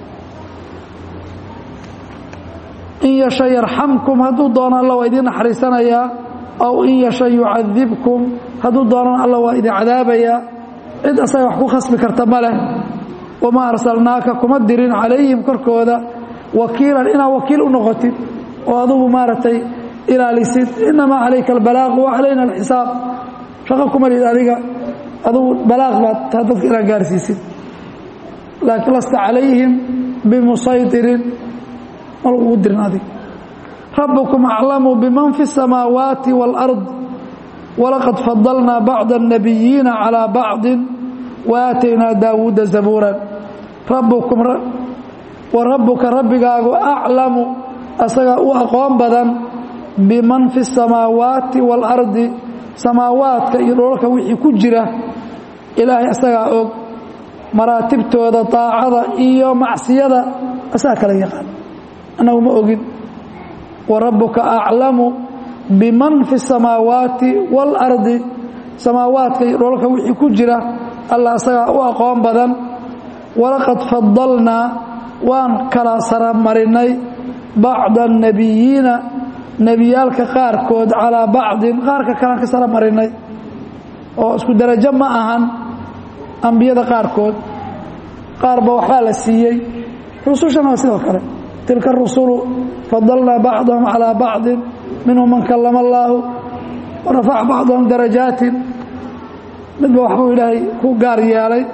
in yasha yarxamkum hadduu doono alla waa idiin naxariisanayaa aw in yasha yucadibkum hadduu doonana alla waa idin cadaabayaa cid asaga wax ku khasbi karta ma leh wamaa arsalnaaka kuma dirin calayhim korkooda wakiilan inaad wakiil u noqotid oo adugu maaragtay ilaalisid inamaa calayka albalaaq wa calayna alxisaab shaqo kuma lid adiga adugu balaaq baad taa dadka inaad gaarsiisid laakiin lasta calayhim bimusaydirin ma lagugu dirin adiga rabbukum aclamu biman fi الsamaawaati wاlأrض walaqad fadalnaa bacda الnabiyiina calىa bacdi waaataynaa daawuuda zabuuran rabbukum wa rabbuka rabbigaagu aclamu asagaa u aqoon badan biman fi الsamaawaati wاlardi samaawaadka iyo dholalka wixii ku jira ilaahay asagaa og maraatibtooda daacada iyo macsiyada asagaa kala yaqaan annagu ma ogin wa rabbuka aclamu biman fi الsamaawaati wاlardi samaawaadka iyo dholalka wixii ku jira alla asagaa u aqoon badan walaqad fadalnaa waan kala saramarinay bacda الnabiyiina nebiyaalka qaarkood calaa bacdin qaarka kalean ka sara marinay oo isku darajo ma ahan ambiyada qaarkood qaarba waxbaa la siiyey rusushana waa sidoo kale tilka rusulu fadalnaa bacdahum calaa bacdin minhum man kallama allaahu warafaca bacdahum darajaatin midba waxbuu ilaahay ku gaar yeelay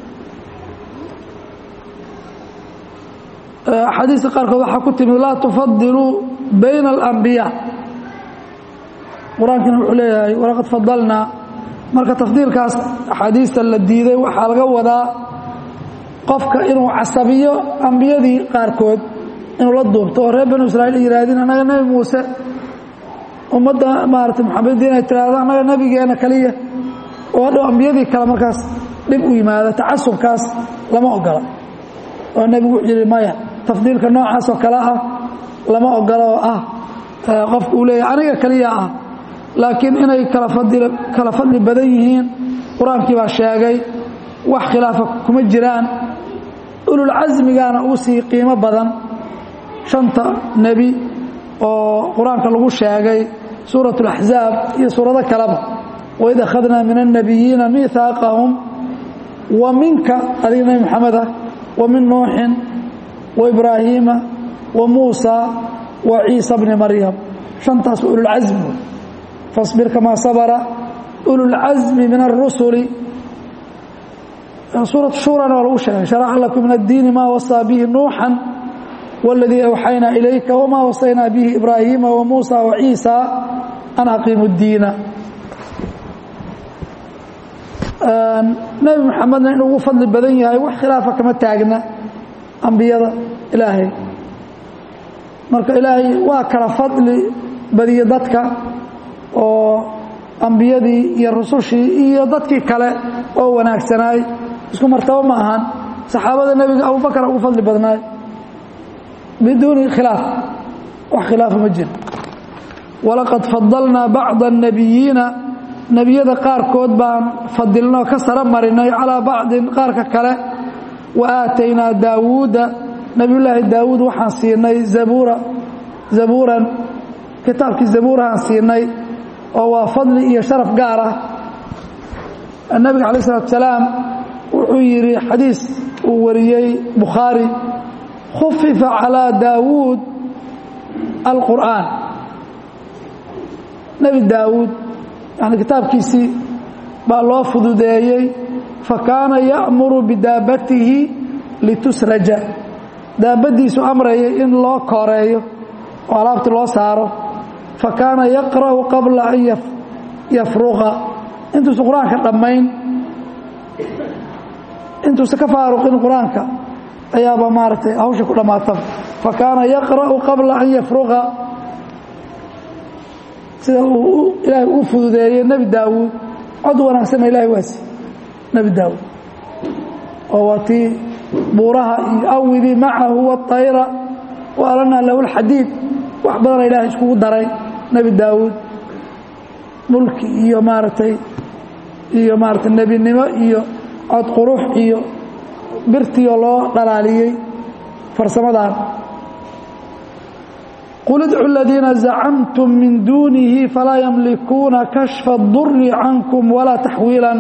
axaadiista qaarkood waxaa ku timid laa tufadiluu bayna alambiyaa qur-aankiina wuxuu leeyahay walaqad fadalnaa marka tafdiilkaas axaadiista la diiday waxaa laga wadaa qofka inuu casabiyo ambiyadii qaarkood inuu la duubto oo reer banu israiil ay yihaahdeen annaga nebi muuse ummadda maarata maxamediin ay tiraahdo annaga nebigeena kaliya oo hadhow ambiyadii kale markaas dhib u yimaado tacasubkaas lama ogola oo nebigu wuxuu yihi maya tafdiilka noocaas oo kale ah lama ogolo oo ah qofku uu leeyahy aniga keliya ah laakiin inay kala fadli kala fadli badan yihiin qur-aankii baa sheegay wax khilaafa kuma jiraan ululcasmigaana ugu sii qiimo badan shanta nebi oo qur-aanka lagu sheegay suurat اlaxzaab iyo suurado kaleba waid akhadnaa min الnabiyiina miihaaqahum wa minka adiga nebi moxameda wa min nuuxin wa ibraahiima wa muusa wa ciisa bni maryam shantaas waa ululcasmi fasbir kamaa sabra ululcasmi min الrusuli suuraة shurana waa lagu sheegay sharaca lakum min addiini maa wasaa bihi nuuxan wاladii awxaynaa ilayka wmaa wasaynaa bihi ibraahiima wamuusa waciisa an aqiimu اddiina nebi moxamedna inuu ugu fadli badan yahay wax khilaafa kama taagna ambiyada ilaahay marka ilaahay waa kala fadli badiye dadka oo ambiyadii iyo rusushii iyo dadkii kale oo wanaagsanaay isku martabo ma ahan saxaabada nebiga abubakar ugu fadli badnaay biduuni khilaaf wax khilaafa ma jiro walaqad fadalnaa bacda الnabiyiina nebiyada qaarkood baan fadilnoo ka saro marinay calaa bacdin qaarka kale wa aataynaa daawuuda nebiyullaahi daawuud waxaan siinay zabuura zabuuran kitaabkii zabuurahaan siinay oo waa fadli iyo sharaf gaar ah nebiga calaih isalaatu salaam wuxuu yidhi xadiis uu wariyey bukhaari khufifa calaa daawuud alqur'aan nebi daawuud yani kitaabkiisii baa loo fududeeyey fakaana ya'muru bidaabatihi litusraja daabaddiisu amrayay in loo kooreeyo oo alaabti loo saaro fakaana yaqra'u qabla an yafruqa intuusa qur-aanka dhammayn intuusa ka faaruqin qur-aanka ayaaba maaragtay hawsha ku dhammaataba fakaana yaqra'u qabla an yafruqa sida uu ilaahay u fududeeyey nebi daawuud cod wanaagsanna ilahay waasi nebi daawuud oo waa tii buuraha iyo awidii macahu waطayra wa alanaa lahu lxadiid wax badana ilaahay iskugu daray nebi daawuud mulki iyo maaragtay iyo maaratay nebinimo iyo cod qurux iyo birtiyo loo dhalaaliyey farsamadan qul idcu اladiina zacamtum min duunihi falaa yamlikuuna kashfa اduri cankum walaa taxwiilan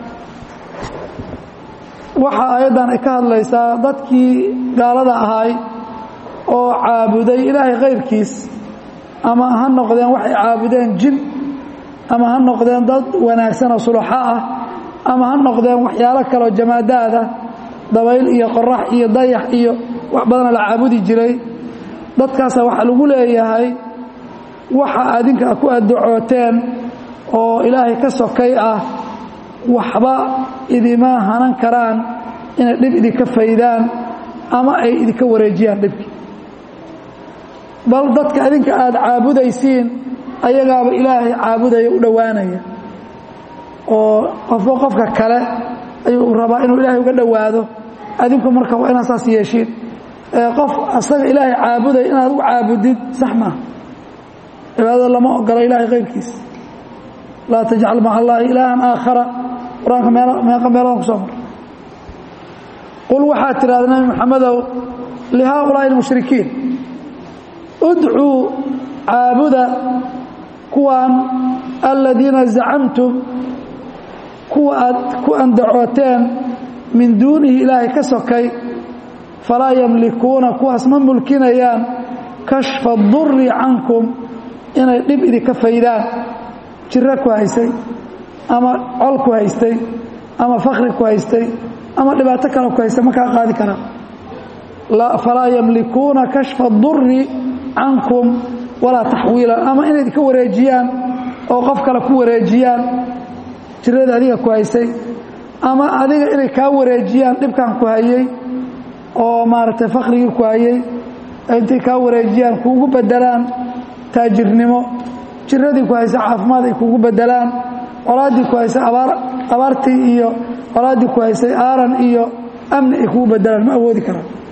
waxa aayaddan ay ka hadlaysaa dadkii gaalada ahay oo caabuday ilaahay kayrkiis ama ha noqdeen waxay caabudeen jin ama ha noqdeen dad wanaagsan oo sulaxo ah ama ha noqdeen waxyaalo kaleoo jamaadaad ah dabayl iyo qorax iyo dayax iyo wax badana la caabudi jiray dadkaasa waxaa lagu leeyahay waxa adinka ku addacooteen oo ilaahay ka sokay ah waxba idima hanan karaan inay dhib idinka faydaan ama ay idinka wareejiyaan dhibki bal dadka adinka aada caabudaysiin ayagaaba ilaahay caabudaya u dhowaanaya oo qofba qofka kale ayuu rabaa inuu ilaahay uga dhowaado adinku marka waa inaad saas yeeshiin qof asaga ilaahay caabuday inaad u caabudid sax maaha cibaadada lama ogola ilaahay kayrkiis laa tajcal maca allaahi ilaahan aakhara qur-aanka meeqa meeladan ku soo mar qul waxaad tidhahda nabi moxamedow lihaaulaa'i almushrikiin udcuu caabuda kuwan aladiina zacamtum kuwa aad ku andacooteen min duunihi ilaahay ka sokay falaa yamlikuuna kuwaas ma mulkinayaan kashfa duri cankum inay dhib idinka faydaan jiro ku haystay ama col ku haystay ama fakri ku haystay ama dhibaato kale ku haystay ma kaa qaadi karaan falaa yamlikuuna kashfa duri cankum walaa taxwiilan ama inay idinka wareejiyaan oo qof kale ku wareejiyaan jirada adiga ku haystay ama adiga inay kaa wareejiyaan dhibkan ku hayey oo maaragtay fakrigii ku hayey intay kaa wareejiyaan kuugu bedelaan taajirnimo jiradii ku haysa caafimaad ay kuugu bedelaan colaaddii ku haysay abaar abaartii iyo colaaddii ku haysay aaran iyo amni ay kugu bedelaan ma awoodi karaan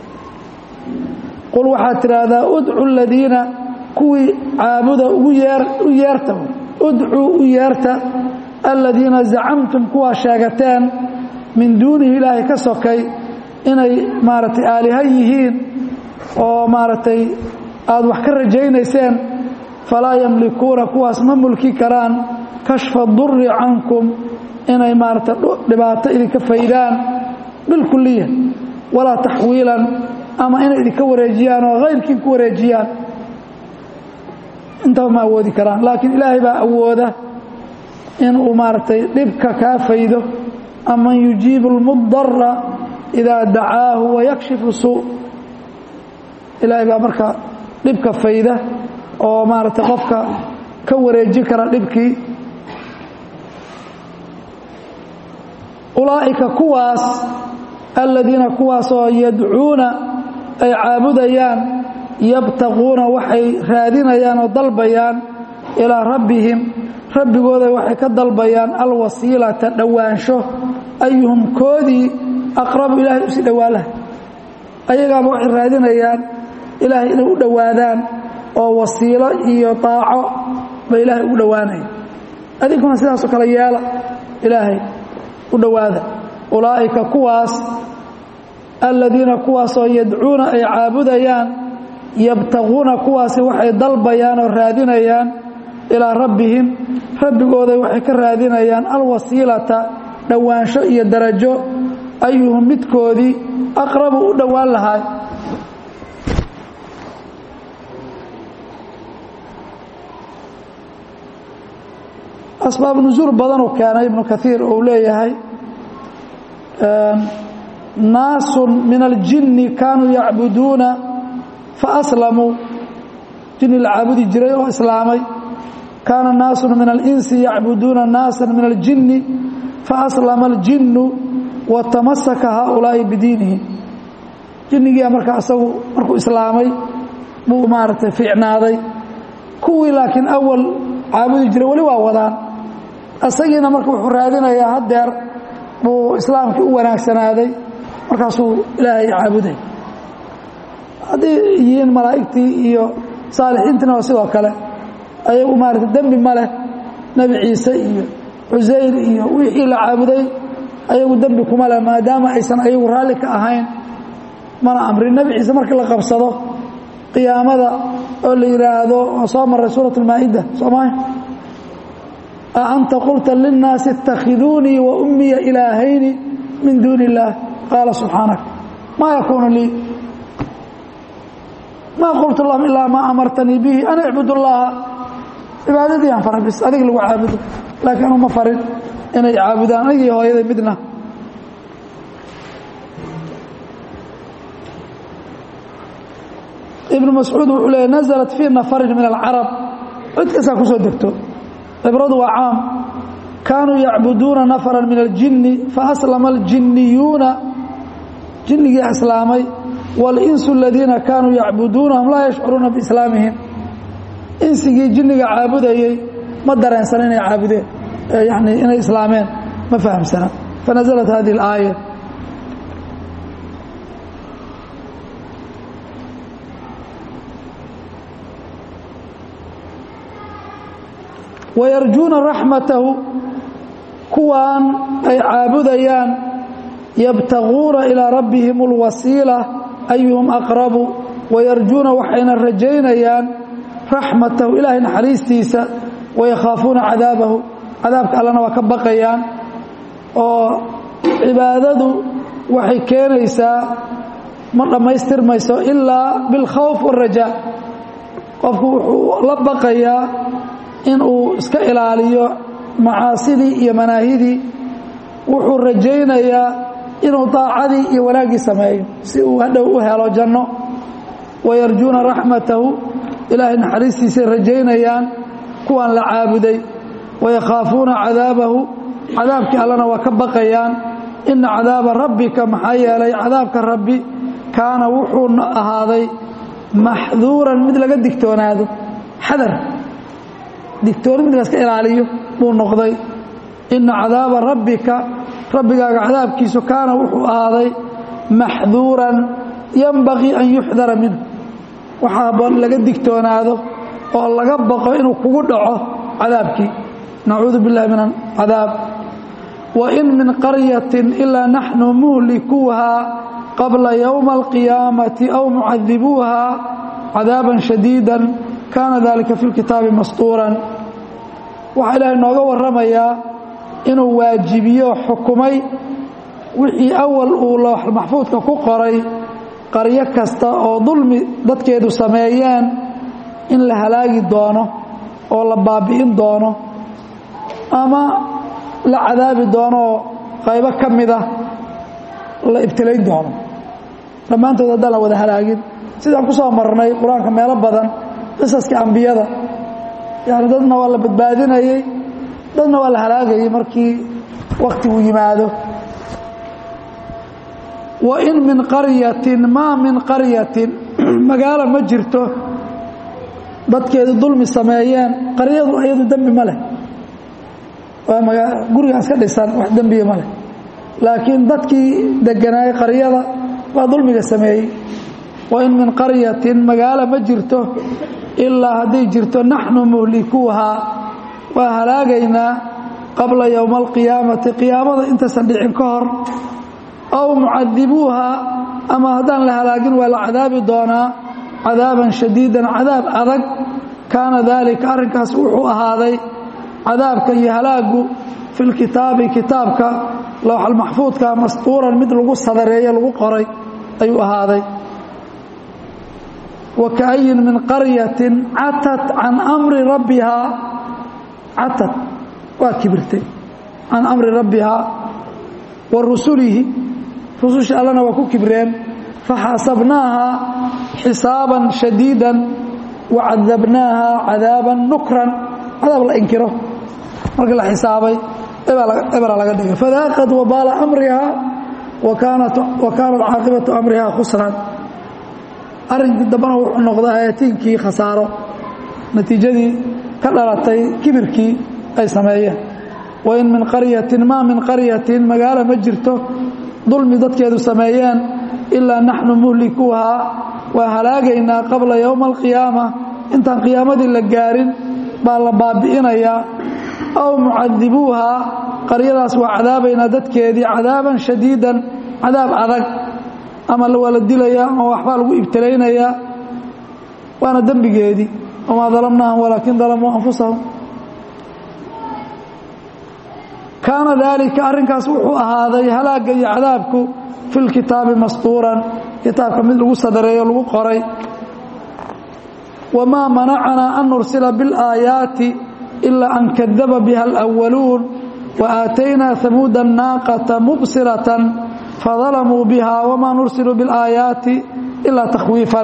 qul waxaad tidhaahdaa udcu aladiina kuwii caabuda ugu yeer u yeerta udcuu u yeerta aladiina zacamtum kuwaa sheegateen min duunihi ilaahay ka sokay inay maaragtay aaliha yihiin oo maaragtay aada wax ka rajaynayseen falaa yamlikuuna kuwaas ma mulki karaan kashfa duri cankum inay maaragtay dhibaato idinka faydaan bilkuliya walaa taxwiilan ama inay idinka wareejiyaan oo hayrkii ku wareejiyaan intaba ma awoodi karaan laakiin ilaahay baa awooda inuu maaragtay dhibka kaa faydo aman yujiibu اlmudara idaa dacaahu wayakshifu suu ilaahay baa marka dhibka fayda oo maaragtay qofka ka wareejin kara dhibkii ulaa'ika kuwaas aladiina kuwaasoo yadcuuna ay caabudayaan yabtaquuna waxay raadinayaan oo dalbayaan ilaa rabbihim rabbigooda waxay ka dalbayaan alwasiilata dhowaansho ayuhum koodii aqrabu ilaahay usii dhowaalaha ayagaaba waxay raadinayaan ilaahay inay u dhowaadaan oo wasiilo iyo daaco ba ilaahay ugu dhowaanaya adinkuna sidaasoo kale yeela ilaahay u dhowaada ulaa'ika kuwaas aladiina kuwaasoo yadcuuna ay caabudayaan yabtaquuna kuwaasi waxay dalbayaan oo raadinayaan ilaa rabbihim rabbigooda waxay ka raadinayaan alwasiilata dhowaansho iyo darajo ayuhum midkoodii aqrabu u dhowaan lahaa asbaab nusuul badanuu keenay ibnu kaiir uu leeyahay naasu min aljinni kaanuu yacbuduuna faaslamuu jinni la caabudi jiray oo islaamay kaana naasu min alinsi yacbuduuna naasa min aljinni faaslama aljinnu watamasaka haaulaa'i bidiinihim jinnigia marka asagu markuu islaamay buu maaragtay fiicnaaday kuwii laakiin awal caabudi jiray weli waa wadaan asagiina marka wuxuu raadinayaa haddeer buu islaamkii u wanaagsanaaday markaasuu ilaahay caabuday hadday yihiin malaa'igtii iyo saalixiintiina waa sidoo kale ayagu maarata dembi ma leh nebi ciise iyo cusayr iyo wixii la caabuday ayagu dembi kuma leh maadaama aysan ayagu raalli ka ahayn mana amrin nebi ciise markii la qabsado qiyaamada oo la yidhaahdo oo soo maray suurat almaa'ida soomaalia a anta qulta linnaasi اtakhiduunii wa ummiya ilaahayni min duuni اllaah qaala subxaanak maa yakuunu lii maa qultu lahum ilaa maa amartanii bihi an icbud اllaha cibaadadii aan faray bis adig lagu caabudo laakiin anu ma farin inay caabudaan anigii hooyaday midna ibnu mascuud wuxuu leeyay naزlat fii nafarin min alcarab cid kastaa ku soo degto cibradu waa caam kaanuu yacbuduuna nafara min aljinni faaslama aljinniyuuna jinnigii islaamay waاlinsu aladiina kaanuu yacbuduunahum laa yashcuruuna biislaamihim insigii jinniga caabudayey ma dareensana inay caabudeen yani inay islaameen ma fahamsana fanaزlat hadihi اlaaya wayarjuuna raxmatahu kuwaan ay caabudayaan yabtaguuna ilaa rabbihim اlwasiila ayuhum aqrabu wayarjuuna waxayna rajaynayaan raxmatahu ilaahay naxariistiisa wayakhaafuuna cadaabahu cadaabka allana waa ka baqayaan oo cibaadadu waxay keenaysaa ma dhammaystirmayso ilaa bilkhawf wاrajaa qofku wuxuu la baqayaa inuu iska ilaaliyo macaasidii iyo manaahidii wuxuu rajaynayaa inuu daacadii iyo wanaaggii sameeyo si uu hadhow u helo janno wayarjuuna raxmatahu ilaahay naxariistiisay rajaynayaan kuwaan la caabuday wayakhaafuuna cadaabahu cadaabkii allana waa ka baqayaan ina cadaaba rabbika maxaa yeelay cadaabka rabbi kaana wuxuu ahaaday maxduuran mid laga digtoonaado xadar digtooni mid laska ilaaliyo buu noqday ina cadaaba rabbika rabbigaaga cadaabkiisu kaana wuxuu ahaaday maxduuran yanbagii an yuxdara minhu waxaa laga digtoonaado oo laga baqo inuu kugu dhaco cadaabkii nacuudu biاllahi min acadaab wain min qaryatin ilaa naxnu muhlikuuha qabla ywma alqiyaamati aw mucadibuuha cadaaban shadiida kaana dalika fi lkitaabi mastuuran waxaa ilaahay nooga warramayaa inuu waajibiyo xukumay wixii awal uu loox maxfuudka ku qoray qaryo kasta oo dulmi dadkeedu sameeyeen in la halaagi doono oo la baabi'in doono ama la cadaabi doono oo qaybo ka mida la ibtilayn doono dhammaantood haddaan la wada halaagin sidaan ku soo marnay qur-aanka meelo badan qisaska ambiyada yani dadna waa la badbaadinayey dadna waa la halaagayey markii waktigu yimaado wain min qaryatin maa min qaryatin magaalo ma jirto dadkeedu dulmi sameeyeen qaryadu iyadu dembi ma leh waa gurigaas ka dhisan wax dembiya ma leh laakiin dadkii deganaayey qaryada waa dulmiga sameeyey wain min qaryatin magaalo ma jirto ilaa hadday jirto naxnu muhlikuuhaa waa halaagaynaa qabla yowma alqiyaamati qiyaamada intaysan dhicin ka hor aw mucadibuuha ama haddaan la halaagin waa la cadaabi doonaa cadaaban shadiidan cadaab adag kaana daalika arrinkaas wuxuu ahaaday cadaabka iyo halaagu fi lkitaabi kitaabka lowxalmaxfuudka mastuuran mid lagu sadareeye lagu qoray ayuu ahaaday wa kaayin min qaryatin catat can amri rabbihaa catad waa kibirtay can amri rabbihaa wa rusulihi rususha allana waa ku kibreen faxasabnaaha xisaaban shadiida wacadabnaaha cadaaban nukran cadaab la inkiro markii la xisaabay ebera laga dhigay fadaaqad wabaala amriha wa kaanat caaqibatu amriha khusran arrinkii dambana wuxuu noqday ayaatiinkii khasaaro natiijadii ka dhalatay kibirkii ay sameeyeen wain min qaryatin maa min qaryatin magaalo ma jirto dulmi dadkeedu sameeyeen ilaa naxnu muhlikuuhaa waa halaagaynaa qabla yowma alqiyaama intaan qiyaamadii la gaarin baa la baabi'inayaa aw mucadibuuhaa qaryadaas waa cadaabaynaa dadkeedii cadaaban shadiidan cadaab adag ama waa la dilayaa ama waxbaa lagu ibtilaynayaa waana dembigeedii wamaa dalamnaahum walaakin dalamuu anfusahum kaana daalika arrinkaas wuxuu ahaaday halaagga iyo cadaabku fi lkitaabi mastuuran kitaabka mid lagu sadareeyo lagu qoray wamaa manacanaa an nursila biاlaayaati ilaa an kadaba biha alأwaluun waaataynaa hamuuda الnaaqata mubsiratan fadalamuu biha wamaa nursilu biاlaayaati ilaa takhwiifan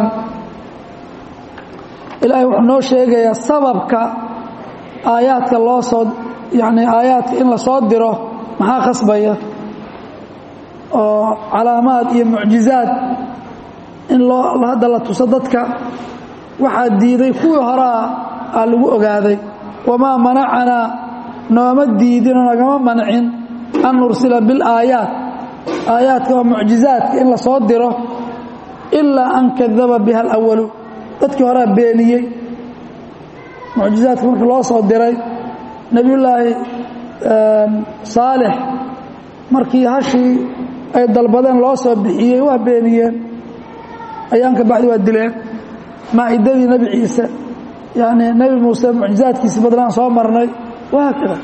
ilaahay wuxuu noo sheegayaa sababka aayaadka loo soo yani aayaadka in la soo diro maxaa khasbaya oo calaamaad iyo mucjizaad in loo hadda la tuso dadka waxaa diiday kuwii horaa aa lagu ogaaday wamaa manacanaa nooma diidinoo nagama mancin an nursila bilaayaat aayaadka oo mucjizaadka in la soo diro ilaa an kadaba biha alawalu dadkii horaa beeniyey mucjizaadka markii loo soo diray nebiyullaahi saalix markii hashii ay dalbadeen loo soo bixiyey waa beeniyeen ayaan ka bacdi waa dileen maacidadii nebi ciise yani nebi muuse mucjizaadkiisi badnaan soo marnay wahaakada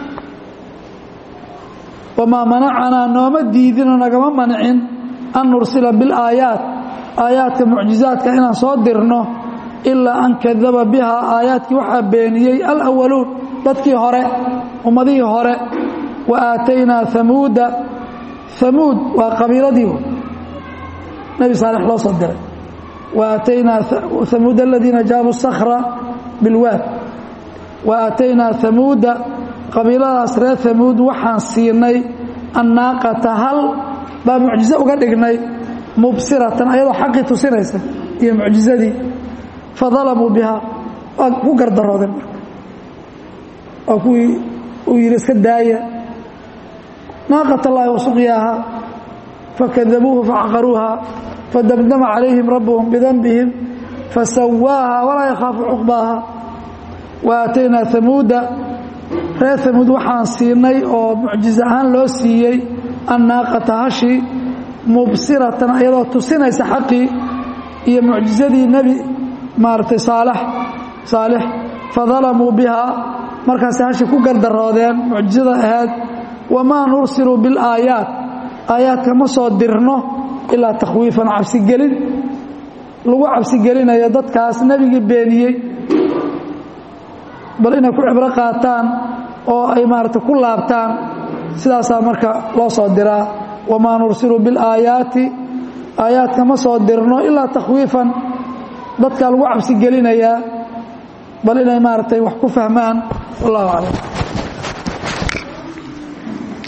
wamaa manacanaa nooma diidinoo nagama mancin an nursila bilaayaat aayaadka mucjizaadka inaan soo dirno ilaa an kadaba bihaa aayaadkii waxaa beeniyey alawaluun dadkii hore ummadihii hore wa aataynaa hamuuda hamuud waa qabiiladii nebi saalix loo soo diray wa aataynaa hamuuda aladiina jaabuu sakra bilwaad wa aataynaa hamuuda qabiiladaas reer hamuud waxaan siinay annaaqata hal baa mucjizo uga dhignay mubsiratan ayadoo xaqii tusinaysa iyo mucjizadii fadalamuu bihaa waa ku gardaroodeen marka waa kuwii uu yidhi iska daaya naaqat allaahi wasuqyaaha fakadabuuhu facaqaruuha fadamdama calayhim rabbuhum bidanbihim fasawaaha walaa yakhaafu cuqbaaha wa aataynaa hamuuda reer hamuud waxaan siinay oo mucjizo ahaan loo siiyey annaaqata hashi mubsiratan iyadoo tusinaysa xaqii iyo mucjizadii nebi maaragtay saalax saalix fadalamuu bihaa markaasay hashi ku gardaroodeen mucjizada ahayd wamaa nursilu bilaayaat aayaadka ma soo dirno ilaa takhwiifan cabsigelin lagu cabsigelinayo dadkaas nebigii beeniyey bal inay ku cibro qaataan oo ay maaragtay ku laabtaan sidaasaa marka loo soo diraa wamaa nursilu bilaayaati aayaadka ma soo dirno ilaa takhwiifan dadkaa lagu cabsigelinayaa bal inay maaragtay wax ku fahmaan wallahu aclam